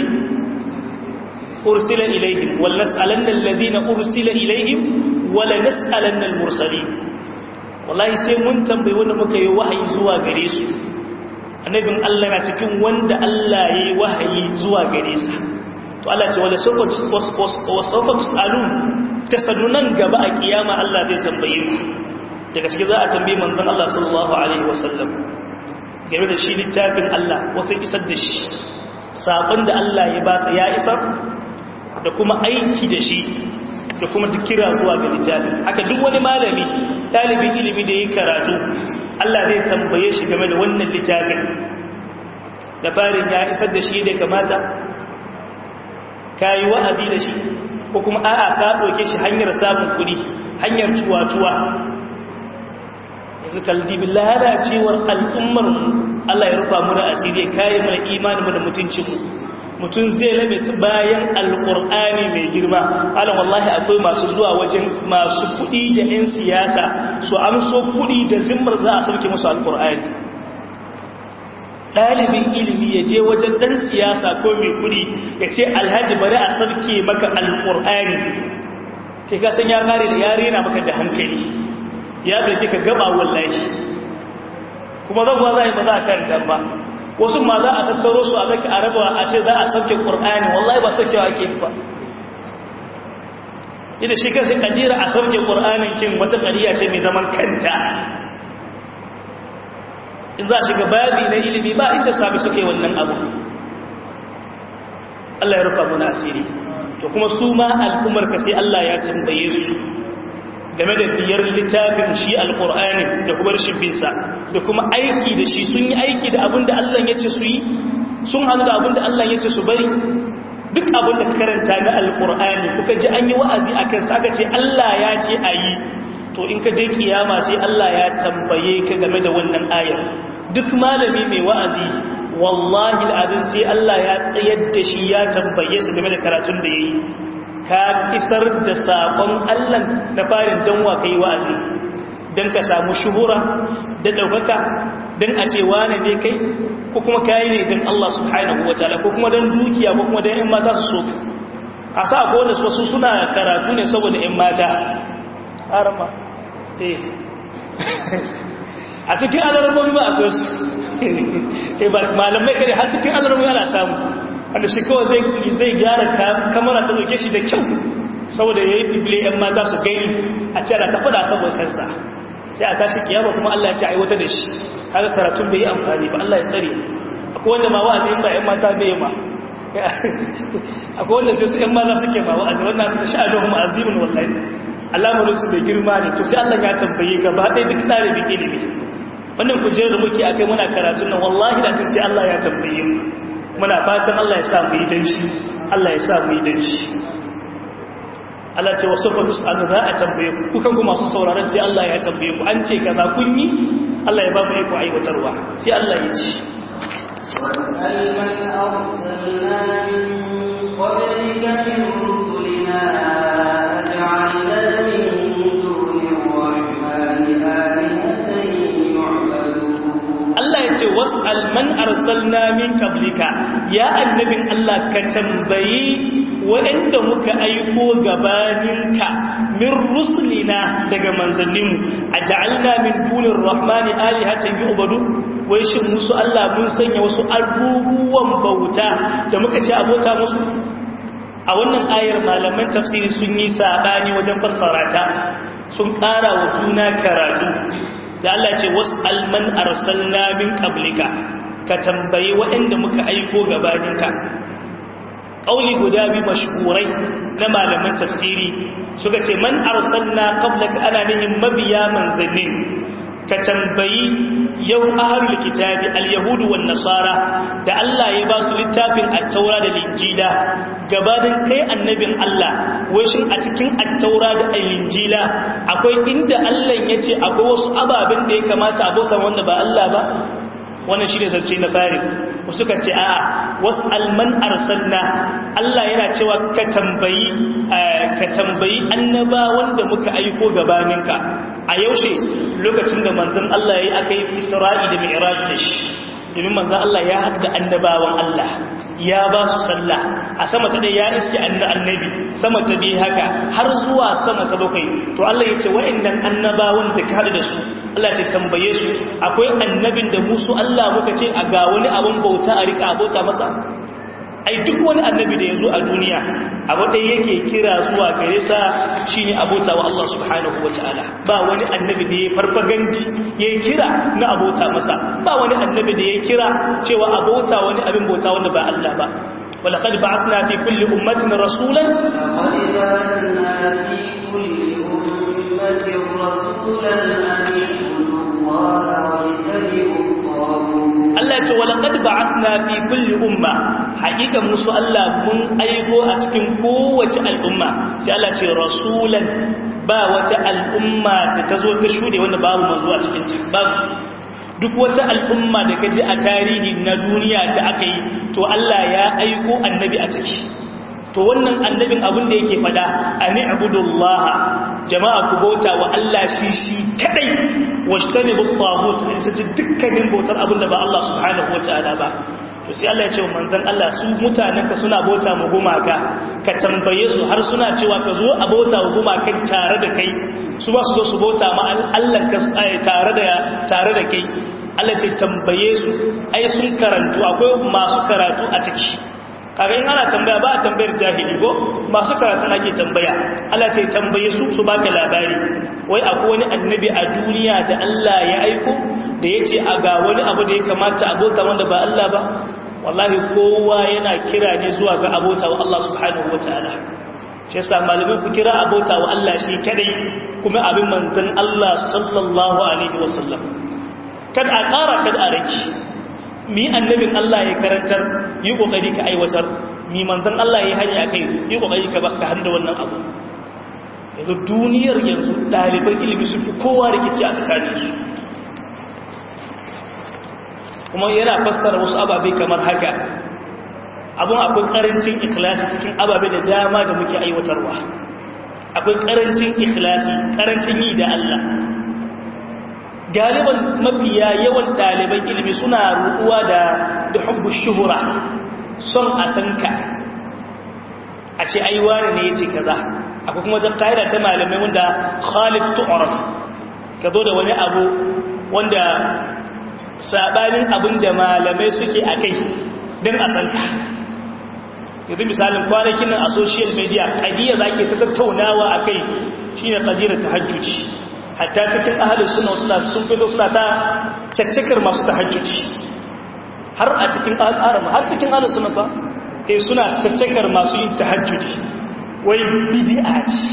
ursila ilayhim wala nas'alanna alladhina ursila ilayhim wala nas'alanna almursalin wallahi sai mun tambayi wanda muka yi wahayi zuwa gare su annabin Allah na cikin wanda Allah yayi wahayi zuwa gare sa to Allah ce wala sawfa sawfa tusalun tasallunan gaba a kiyama Allah zai tambaye ku daga cikin za a tambaye manzon Allah sallallahu alaihi wasallam game da shi littafin Allah wasu isar da shi saƙon da Allah ya basa ya isar da kuma aiki da shi da kuma duk kira zuwa ga littafin haka duk wani malami talibin ilimi da ya karatu Allah zai tambaye shi game da wannan littafin da farin ya isar da shi da kamata ka yi wa'azi da shi ko kuma a'a ka ɗauke shi hanyar samun kuɗi hanyar cuwa-cuwa yanzu kaldibi lalacewar al'ummar Allah ya rufa muna asiri ya kare mana imanin mu da mutuncinmu mutum zai labe bayan alƙur'ani mai girma alam wallahi akwai masu zuwa wajen masu kuɗi da 'yan siyasa su amso kuɗi da zimmar za a sauke musu alƙur'ani ɗalibin ilimi ya je wajen ɗan siyasa ko mai kuɗi ya ce alhaji bari a sauke maka alƙur'ani ke kasan ya kare da yare na maka da hankali ya ɗauke ka gaba wallahi kuma zagwa za a yi ba za a karanta ba wasu ma za a tattaro su a zaki a rabawa a ce za a sauke ƙur'ani wallahi ba saukewa ake ba ita shi kansu ƙadira a sauke ƙur'anin kin wata ƙariya ce mai zaman kanta in za a shiga babi na ilimi ba inda sami suke wannan abu Allah ya rufa muna asiri to kuma su ma al'ummar ka sai Allah ya tambaye su game da biyar littafin shi alƙur'ani da kuma rashin binsa da kuma aiki da shi sun yi aiki da abin da Allah ya ce su yi sun hannu da abin da Allah ya ce su bari duk abin da ka karanta na alƙur'ani kuka ji an yi wa'azi a kan aka ce Allah ya ce a yi to in ka je kiyama sai Allah ya tambaye ka game da wannan ayar duk malami mai wa'azi wallahi al'adun sai Allah ya tsayar da shi ya tambaye su game da karatun da ya yi ka isar da saƙon Allah na farin don wa ka yi wa'azi don ka samu shuhura da ɗaukaka don a ce wane ne kai ko kuma kayi ne don Allah subhanahu wa ta'ala ko kuma don dukiya ko kuma don ‘yan mata su so a sa ko da wasu suna karatu ne saboda ‘yan mata harama eh a cikin alarmomi ba akwai su malamai kare har cikin alarmomi ana samu wanda shi kawai zai gyara kamara ta dauke shi da kyau saboda ya yi bibile ‘yan mata su gani a ce da ta fada saboda kansa sai a tashi kiyama kuma Allah ya ce aiwata da shi haka karatun bai yi amfani ba Allah ya tsare akwai wanda ma wa'azi in ba ‘yan mata bai ma akwai wanda sai su ‘yan mata suke ma wa'azi wannan da sha'adun ma'azimin wallahi alamarin su bai girma ne to sai Allah ya tambaye gaba ɗaya duk ɗalibin ilimi wannan kujerar da muke akai muna karatun nan wallahi da sai Allah ya tambaye mu muna fatan Allah ya sa mu yi dan shi Allah ya sa mu yi dan shi Allah ce wasu fatus an za a tambaye ku kukan ku masu sauraron sai Allah ya tambaye ku an ce kaza kun yi Allah ya ba mu iko aiwatarwa sai Allah ya ci واسأل من أرسلنا من قبلك من was'al man arsalna min qablika ya annabin Allah ka tambayi waɗanda muka aiko gabaninka min rusulina daga manzanninmu a ja'alna min dunin rahmani alihatan yu'badu wai shin musu Allah mun sanya wasu abubuwan bauta da muka ce abota musu a wannan ayar malaman tafsiri sun yi sabani wajen fassara ta sun ƙara wa juna karatu da Allah ce was'al man arsalna min qablika ka tambayi waɗanda muka aiko gabaninka ƙauli guda biyu mashhurai na malaman tafsiri suka ce man arsalna qablaka ana nihin mabiya manzannin ka tambayi yau ahlul kitabi al-yahudu wan nasara da Allah ya ba su littafin at-taura da linjila gabanin kai annabin Allah wai shin a cikin at-taura da linjila akwai inda Allah yace akwai wasu ababen da ya kamata abota wanda ba Allah ba wannan shi ne zance na fari wasu ka ce a'a wasu alman arsalna Allah yana cewa ka tambayi ka tambayi annaba wanda muka aiko gabaninka a yaushe lokacin da manzon Allah yayi aka yi Isra'i da Mi'raj da shi domin manzon Allah ya hadda annabawan Allah ya ba su sallah a sama ta ya iske annabi sama ta bi haka har zuwa sama ta bakwai to Allah ya ce wa'annan annabawan da ka da su Allah ce tambaye su akwai annabin da musu Allah muka ce a ga wani abin bauta a rika abota masa ai duk wani annabi da ya zo a duniya abu ɗaya yake kira zuwa gare sa shine abota wa Allah subhanahu wa ta'ala ba wani annabi da ya farfaganti ya kira na abota masa ba wani annabi da ya kira cewa abota wani abin bauta wanda ba Allah ba ولقد بعثنا في كل أمة رسولا لقد بعثنا في كل أمة رسولا أن اعبدوا الله واجتنبوا الطاغوت Allah ce walaqad ba'athna fi kulli umma hakikan musu Allah mun aiko a cikin kowace al'umma sai Allah ce rasulan ba wata al'umma da ta zo ta shude wanda babu manzo a cikin ta babu duk wata al'umma da kaje a tarihi na duniya da aka yi to Allah ya aiko annabi a ciki to wannan annabin abin da yake fada ani abudullaha jama'a ku bauta wa Allah shi shi kadai washtani bu tagut in sai dukkanin bautar abin da ba Allah subhanahu wataala ba to sai Allah ya ce manzon Allah su mutanen ka suna bauta mu gumaka ka tambaye su har suna cewa ka zo a bauta wa gumakan tare da kai su ba su zo su bauta ma Allah ka tare da tare da kai Allah ce tambaye su ai sun karantu akwai masu karatu a ciki kaga in ana tambaya ba a tambayar jahili ko masu karatun ake tambaya Allah sai tambaye su su baka labari wai akwai wani annabi a duniya da Allah ya aiko da yace a ga wani abu da ya kamata abota wanda ba Allah ba wallahi kowa yana kira ne zuwa ga abota wa Allah subhanahu wataala shi yasa malamai ku kira abota wa Allah shi kadai kuma abin manzon Allah sallallahu alaihi wasallam kad a ƙara kad a raki mi annabin Allah ya karantar yi kokari ka aiwatar mi manzon Allah ya hanya kai yi kokari ka baka handa wannan abu yanzu duniyar yanzu ɗaliban ilimi sun fi kowa rikici a tsakanin su kuma yana fassara wasu ababe kamar haka abun akwai karancin ikhlasi cikin ababe da dama da muke aiwatarwa akwai karancin ikhlasi karancin yi da Allah galiban mafiya yawan ɗaliban ilimi suna ruɗuwa da da hubbu shuhura son a san ka a ce ai wani ne yace kaza akwai kuma wajen kaida ta malamai wanda Khalid tu'raf ka zo da wani abu wanda sabanin abin da malamai suke akai dan a san ka yanzu misalin kwanakin nan a social media kadiya zake ta tattaunawa akai shine qadira tahajjudi hatta cikin ahalin suna suna sun fito suna ta caccakar masu tahajjudi har a cikin al'aram har cikin ahalin suna ba eh suna caccakar masu yin tahajjudi wai bid'a ce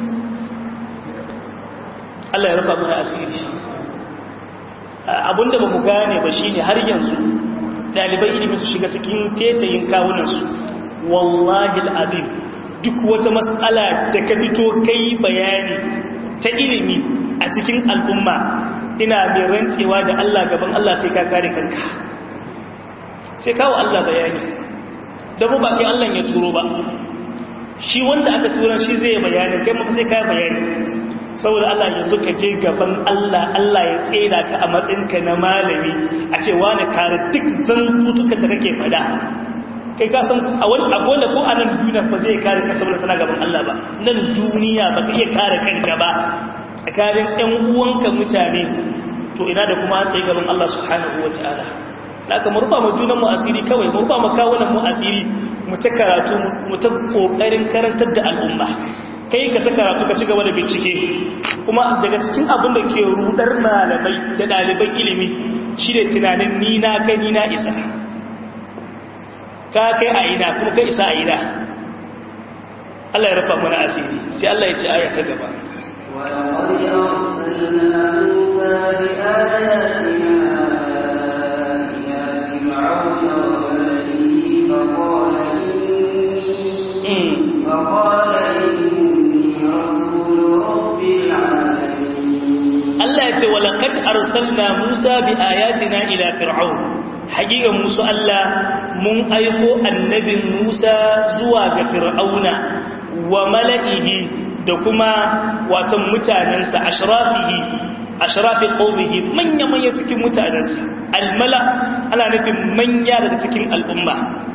Allah ya rufa mana asiri abinda ba mu gane ba shine har yanzu dalibai ilimi su shiga cikin tetayin kawunansu wallahi al'azim duk wata matsala da ka fito kai bayani ta ilimi a cikin al'umma ina mai rantsewa da Allah gaban Allah sai ka kare kanka sai kawo Allah bayani don ba kai Allah ya turo ba shi wanda aka tura shi zai bayani kai maka sai ka bayani saboda Allah yanzu ka je gaban Allah Allah ya tseda ka a matsayinka na malami a ce wani kare duk zantutukan da kake fada kai ka san a wani abu da ko a nan duniya ba zai kare ka saboda tana gaban Allah ba nan duniya ba ka iya kare kanka ba tsakanin ƴan uwanka mutane to ina da kuma tsaye gaban Allah subhanahu wataala haka mu rufa mu junan mu asiri kawai mu rufa mu kawunan mu asiri mu ta karatu mu ta kokarin karantar da al'umma kai ka ta karatu ka ci gaba da bincike kuma daga cikin abin da ke rudar malamai da ɗaliban ilimi shi ne tunanin ni na kai ni na isa ka kai a ina kuma kai isa a ina Allah ya rufa mana asiri sai Allah ya ce aya ta gaba ولقد أرسلنا موسى بآياتنا إلى فرعون وملئه فقال إني فقال إني رسول رب العالمين Allah ya ce walaqad arsalna Musa bi ayatina ila fir'aun haƙiƙa musu Allah mun aiko annabin Musa zuwa ga fir'auna wa mala'ihi da kuma watan mutanensa ashrafihi ashrafi qaumihi manya manya cikin mutanensa almala ana nufin manya daga cikin al'umma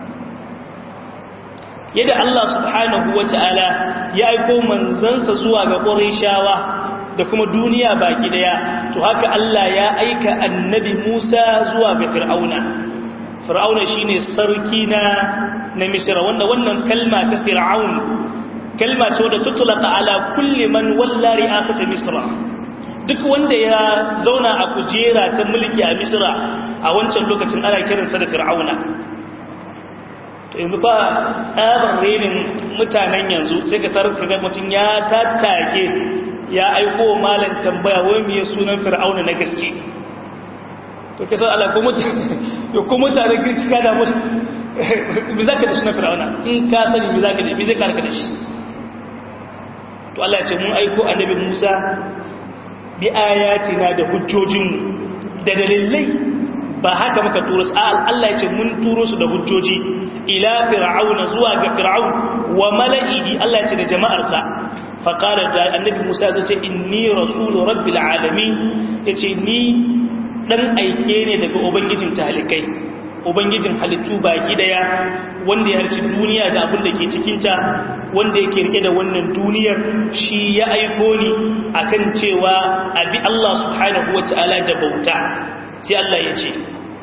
yadda Allah subhanahu wata'ala ya aiko manzansa zuwa ga Qurayshawa da kuma duniya baki daya to haka Allah ya aika annabi Musa zuwa ga Fir'auna Fir'auna shine sarki na na Misra wanda wannan kalma ta Fir'aun kalma ce wadda tutulaka ala kulli man walla ri'asata Misra duk wanda ya zauna a kujera ta mulki a Misra a wancan lokacin ana kiransa da Fir'auna to yanzu ba tsabar renin mutanen yanzu sai ka tarar ka ga mutum ya tattake ya aiko malam tambaya wai me sunan fir'auna na gaske to ke san Allah ko mutane yo ko mutane kirkika da mutu me zaka da sunan fir'auna in ka sani me zaka da me zai karka da shi to Allah ya ce mun aiko annabi Musa bi ayatina da hujjojin da dalilai ba haka muka turo su Allah ya ce mun turo su da hujjoji ila fir'auna zuwa ga fir'aun wa mala'ihi Allah ya ce da jama'arsa faƙarar da annabi musa zai ce inni rasulu rabbil alamin ya ce ni ɗan aike ne daga ubangijin talikai ubangijin halittu baki daya wanda ya harci duniya da abin da ke cikinta wanda yake rike da wannan duniyar shi ya aiko ni akan cewa abi Allah subhanahu wa ta'ala da bauta sai Allah ya ce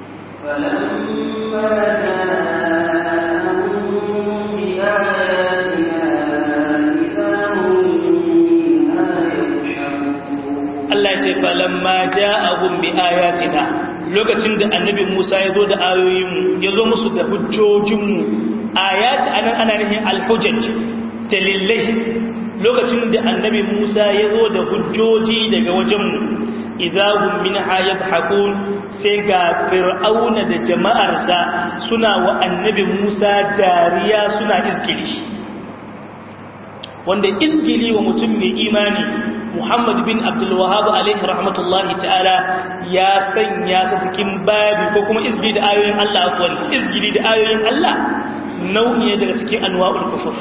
فلما جاءهم بآياتنا Allah ce falamma ja'ahum bi ayatina lokacin da annabi Musa ya zo da ayoyinmu ya zo musu da hujjojinmu ayati anan ana nufin alhujjaj dalilai lokacin da annabi Musa ya zo da hujjoji daga wajenmu idahum minha yadhakun sai ga fir'auna da jama'arsa suna wa annabi Musa dariya suna izgili wanda izgili wa mutum mai imani Muhammad bin Abdul Wahhab alaihi rahmatullahi ta'ala ya sanya sa cikin babi ko kuma izgili da ayoyin Allah afwan izgili da ayoyin Allah nau'i daga cikin anwa'ul kufur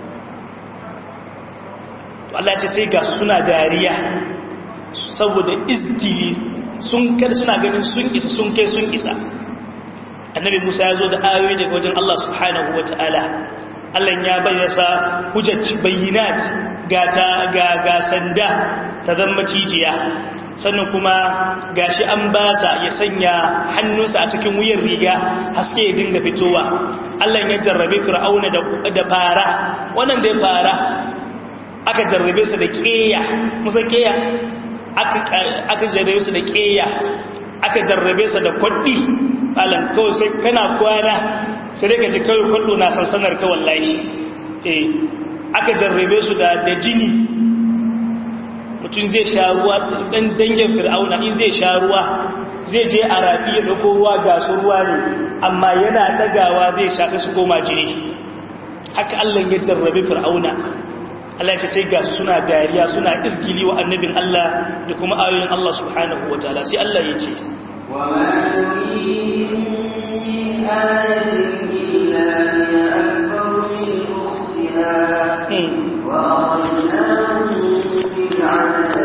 to Allah ya ce sai ga suna dariya saboda izgili sun kar suna ganin sun isa sun kai sun isa annabi Musa ya zo da ayoyi daga wajen Allah subhanahu wataala Allah ya bayyana hujjat bayyinat ga ta ga ga sanda ta zama cijiya sannan kuma gashi an basa ya sanya hannunsa a cikin wuyan riga haske ya dinga fitowa Allah ya jarrabe fir'auna da da fara wannan da fara aka jarrabe sa da keya musa keya aka aka jarrabe sa da keya aka jarrabe sa da kwaddi alan kawai sai kana kwana sai dai ka ji kawai kwallo na sansanar ka wallahi eh aka jarrabe su da da jini mutum zai sha ruwa dan dangin fir'auna in zai sha ruwa zai je a rafi ya dauko ruwa ga su ruwa ne amma yana dagawa zai sha sai su koma jini haka Allah ya jarrabe fir'auna Allah ya ce sai ga su suna dariya suna iskili wa annabin Allah da kuma ayoyin Allah subhanahu wataala sai Allah ya ce وما نريهم من آية إلا هي أكبر من أختها وأخذناهم بالعذاب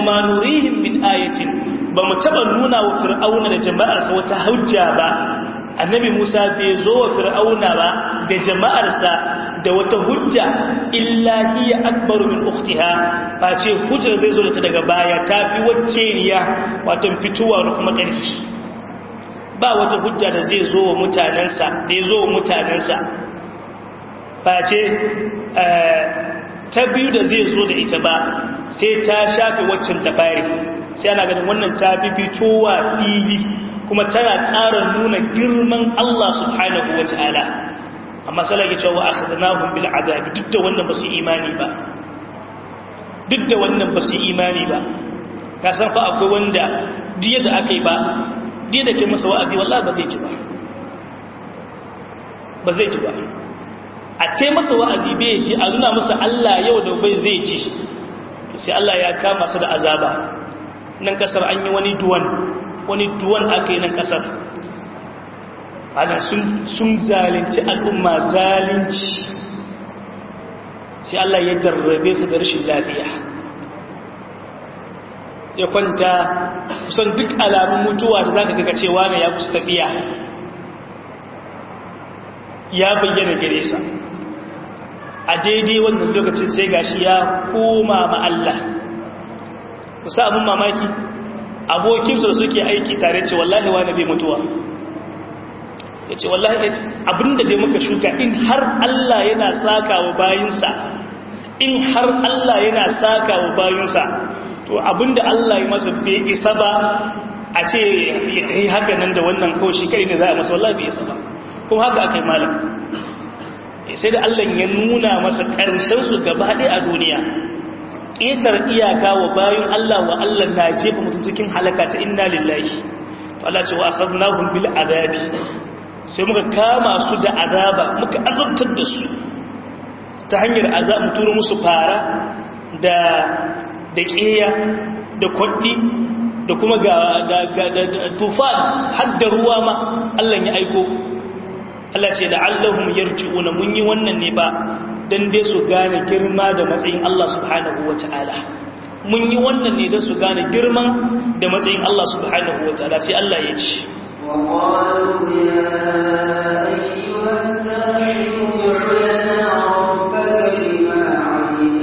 ma nurihim min ayatin ba mu taba nuna wa fir'auna da jama'arsa wata hujja ba annabi Musa bai zo wa fir'auna ba da jama'arsa da wata hujja illa hiya akbaru min ukhtiha face hujjar zai zo da ta daga baya ta fi wacce niya wato fituwa da kuma ƙarfi ba wata hujja da zai zo wa mutanensa da ya zo wa mutanensa face ta biyu da zai zo da ita ba sai ta shafe waccan ta fari sai ana ganin wannan ta fi fitowa fili kuma tana ƙara nuna girman Allah subhanahu wa ta'ala amma salage cewa akhadnahum bil azabi duk da wannan ba su imani ba duk da wannan ba su imani ba ka san fa akwai wanda diya da aka yi ba diya da ke masa wa'azi wallahi ba zai ji ba ba zai ji ba a kai masa wa'azi bai ji a nuna masa Allah yau da bai zai ji sai Allah ya kama su da azaba nan kasar an yi wani duwan wani duwan aka yi nan kasar ana sun zalunci al'umma zalunci sai Allah ya jarrabe su da rashin lafiya ya kwanta kusan duk alamun mutuwa da za ka ga cewa ne ya kusa tafiya ya bayyana gare sa a daidai wannan lokacin sai gashi ya koma ma Allah kusa abin mamaki abokinsu da suke aiki tare ce wallahi wani bai mutuwa ya ce wallahi abinda dai muka shuka in har Allah yana saka wa bayinsa in har Allah yana saka wa bayinsa to abinda Allah ya masa bai isa ba a ce ya tafi haka nan da wannan kawai shi kai ne za a masa wallahi bai isa ba kuma haka aka yi malam sai da Allah ya nuna masa ƙarshensu gaba ɗaya a duniya ƙetar iyaka wa bayan Allah wa Allah na jefa mutum cikin halaka ta inna lillahi to Allah ce wa akhadnahum bil azabi sai muka kama su da azaba muka azabtar da su ta hanyar azab mu turo musu fara da da ƙeya da kwaɗi da kuma ga tufan har da ruwa ma Allah ya aiko Allah ce da Allahum yarji'una mun yi wannan ne ba dan dai su gane girma da matsayin Allah subhanahu wata'ala mun yi wannan ne dan su gane girman da matsayin Allah subhanahu wata'ala sai Allah ya ce وقالوا يا أيها الساحر ادع لنا ربك بما عهد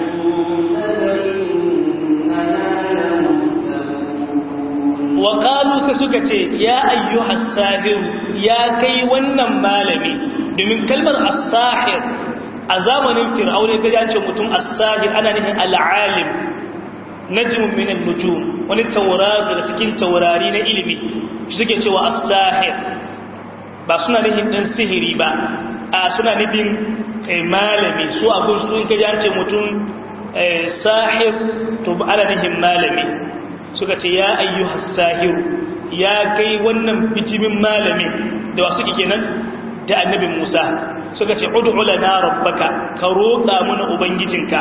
عندك إننا لمهتدون وقالوا sai suka ce ya ayyuhas sahir ya kai wannan malami domin kalmar as-sahir a zamanin fir'auna ga ya ce mutum as-sahir ana nufin al-alim najmun min an-nujum wani taurari daga cikin taurari na ilimi suke cewa as-sahir ba suna nufin dan sihiri ba a suna nufin kai malami su abun su ga ya ce mutum sahir to ana nufin malami suka ce ya ayyuhas sahiru ya kai wannan bijimin malami da wasu kenan da annabi Musa suka ce ud'u lana rabbaka ka roƙa mana ubangijinka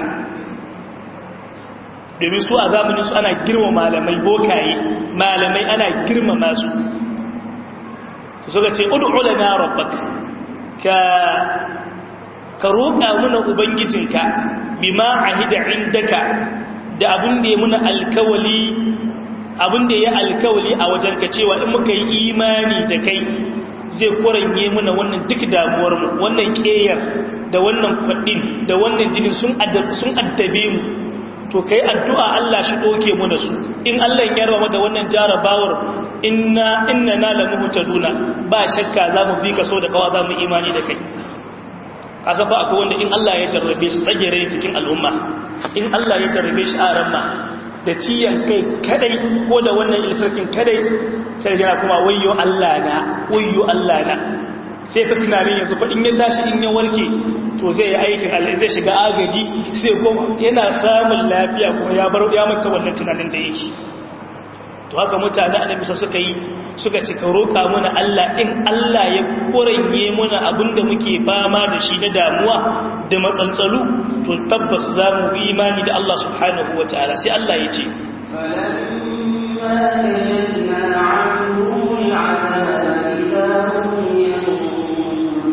domin su a zamanin su ana girma malamai bokaye malamai ana girmama su suka ce ud'u lana rabbaka ka ka roƙa mana ubangijinka bima ahida indaka da abin da ya muna alkawali abin da ya alkawali a wajenka cewa in muka yi imani da kai zai kuranye muna wannan duk damuwarmu wannan ƙeyar da wannan faɗin da wannan jinin sun addabe mu to kai addu'a Allah shi ɗoke muna su in Allah ya rama da wannan jarabawar inna inna na lamu hutaduna ba shakka za mu bi ka so da kawa za mu imani da kai kasan ba akwai wanda in Allah ya jarrabe shi tsagere cikin al'umma in Allah ya jarrabe shi a ramma da ciyan kai kadai ko da wannan ilsarkin kadai sai yana kuma wayyo Allah na wayyo Allah na sai ta tunanin yanzu fa in ya tashi in ya warke to zai yi aikin Allah zai shiga agaji sai kuma yana samun lafiya kuma ya bar ya manta wannan tunanin da yake to haka mutane annabi suka yi suka ci ka roƙa mana Allah in Allah ya koranye mana abinda muke fama da shi na damuwa da matsantsalu to tabbas za mu yi imani da Allah subhanahu wa ta'ala sai Allah ya ce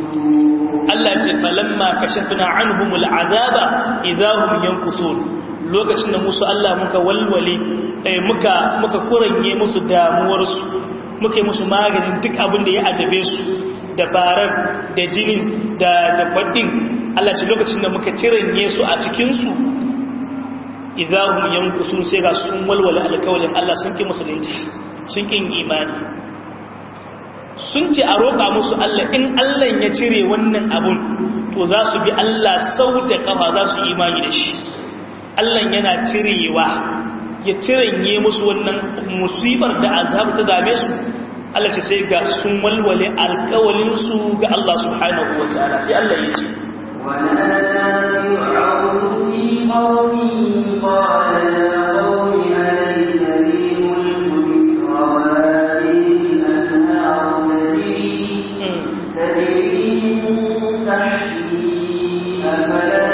Allah ce falamma kashafna anhumul azaba idahum yankusun lokacin da musu Allah muka walwale muka muka kuranye musu damuwarsu muka yi musu maganin duk abin da ya addabe su da barar da jinin da da kwaɗin Allah ce lokacin da muka ciranye su a cikinsu idahum yankusun sai ga sun walwala alkawalin Allah sun ki musulunci sun kin imani sun ce a roƙa musu Allah in Allah ya cire wannan abun to za su bi Allah sau da kafa za su imani da shi Allah yana cirewa ya ciranye musu wannan musibar da azab ta dame su Allah ce sai ga sun walwale alkawalinsu ga Allah subhanahu wa ta'ala sai Allah ya ce ونادى فرعون في قومه قال يا قوم أليس لي ملك مصر وهذه الأنهار تجري تجري من تحتي أفلا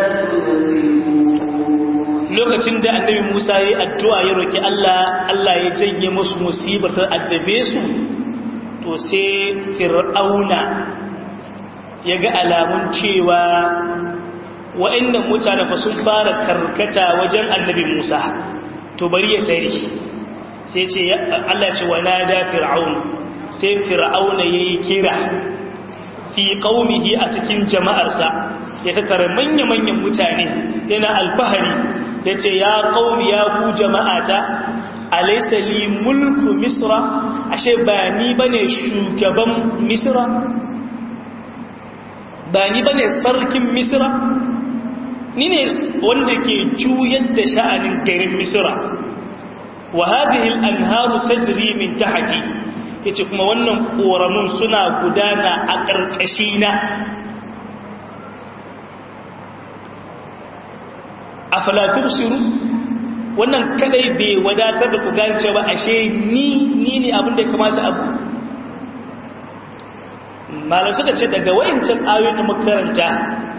تبصرون lokacin da annabi Musa ya yi addu'a ya roki Allah Allah ya janye musu musibar ta addabe su to sai fir'auna ya ga alamun cewa wa'annan mutane fa sun fara karkata wajen annabi Musa to bari ya tare sai ce Allah ce wa nada fir'aun sai fir'auna yayi kira fi qaumihi a cikin jama'arsa ya tattara manya-manyan mutane yana alfahari ya ce ya qaumi ya ku jama'ata alaysa li mulku misra ashe ba ni bane shugaban misra ba ni bane sarkin misra ni ne wanda ke juyar da sha'anin garin misra wa hadhihi al-anharu tajri min tahti yace kuma wannan koramun suna gudana a ƙarƙashi na afala tubsiru wannan kadai bai wadatar da ku gance ba ashe ni ni ne abin da ya kamata abu malam suka ce daga wayancan ayoyin da makaranta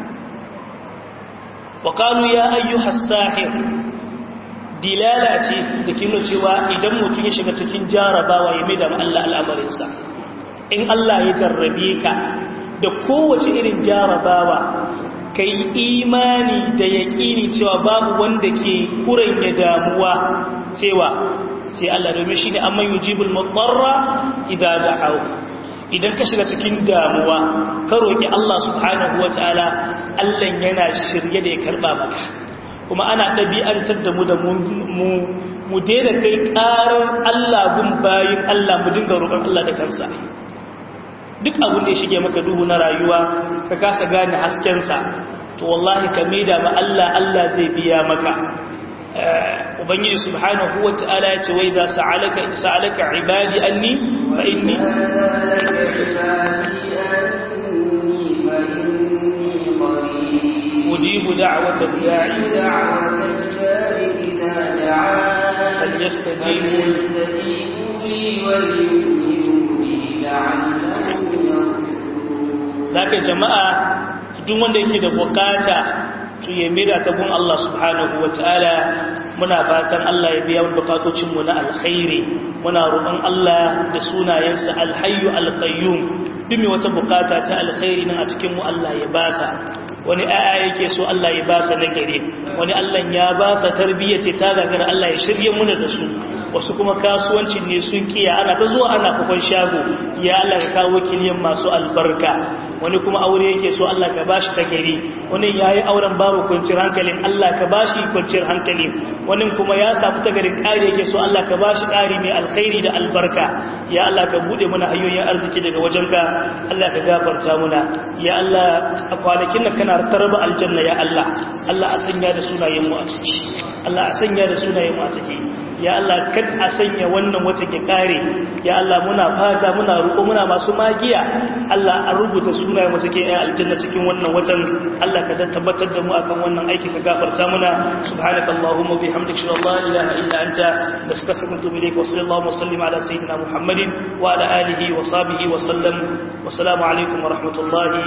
wa qalu ya ayyuhas sahir dilala ce da ke nuna cewa idan mutum ya shiga cikin jarabawa ya maida Allah al'amarinsa in Allah ya jarrabe ka da kowace irin jarabawa ka yi imani da yaƙini cewa babu wanda ke kuranya damuwa cewa sai Allah domin shi ne amma yujibul mutarra idan da'ahu idan ka shiga cikin damuwa ka roƙi Allah subhanahu wataala Allah yana shirye da ya karba maka kuma ana ɗabi'antar da mu da mu mu daina kai ƙarar Allah gun bayin Allah mu dinga roƙon Allah da kansa duk abin da ya shige maka duhu na rayuwa ka kasa gane haskensa to wallahi ka maida ma Allah Allah zai biya maka ubangiji subhanahu wa ta'ala ya ce wai za sa'alaka sa'alaka ibadi anni fa inni ujibu da'wata da'i دعوة الجار إذا دعان فليستجيبوا فليستجيبوا لي وليؤمنوا بي لعلهم يرشدون zaka jama'a duk wanda yake da bukata to ya mira ta gun Allah subhanahu wataala muna fatan Allah ya biya bukatocin mu na alkhairi muna roƙon Allah da sunayensa alhayyu alqayyum duk mai wata bukata ta alkhairi nan a cikin mu Allah ya basa wani aya yake so Allah ya basa na gare wani Allah ya basa tarbiyya ce ta gagara Allah ya shirye muna da su wasu kuma kasuwancin ne sun kiya ana ta zuwa ana kufan shago ya Allah ka kawo kiliyan masu albarka wani kuma aure yake so Allah ka bashi ta gari wani yayi auren babu kwanciyar hankalin Allah ka bashi kwanciyar hankali wani kuma ya samu ta gari ƙari yake so Allah ka bashi ƙari mai alkhairi da albarka ya Allah ka bude mana hanyoyin arziki daga wajenka Allah ka gafarta muna ya Allah a kwanakin nan kana tarba aljanna ya Allah Allah a sanya da sunayen mu a ciki Allah a sanya da sunayen mu a ciki ya Allah kad a sanya wannan wata ke kare ya Allah muna fata muna roƙo muna masu magiya Allah a rubuta sunayen wata ke ayan aljanna cikin wannan watan Allah ka tabbatar da mu akan wannan aiki ka gafarta muna subhanakallahumma bihamdika shalla la ilaha illa anta nastaghfiruka wa natubu ilayk wa sallallahu wa sallim ala sayyidina muhammadin wa ala alihi wa sahbihi wa sallam wa assalamu alaikum wa rahmatullahi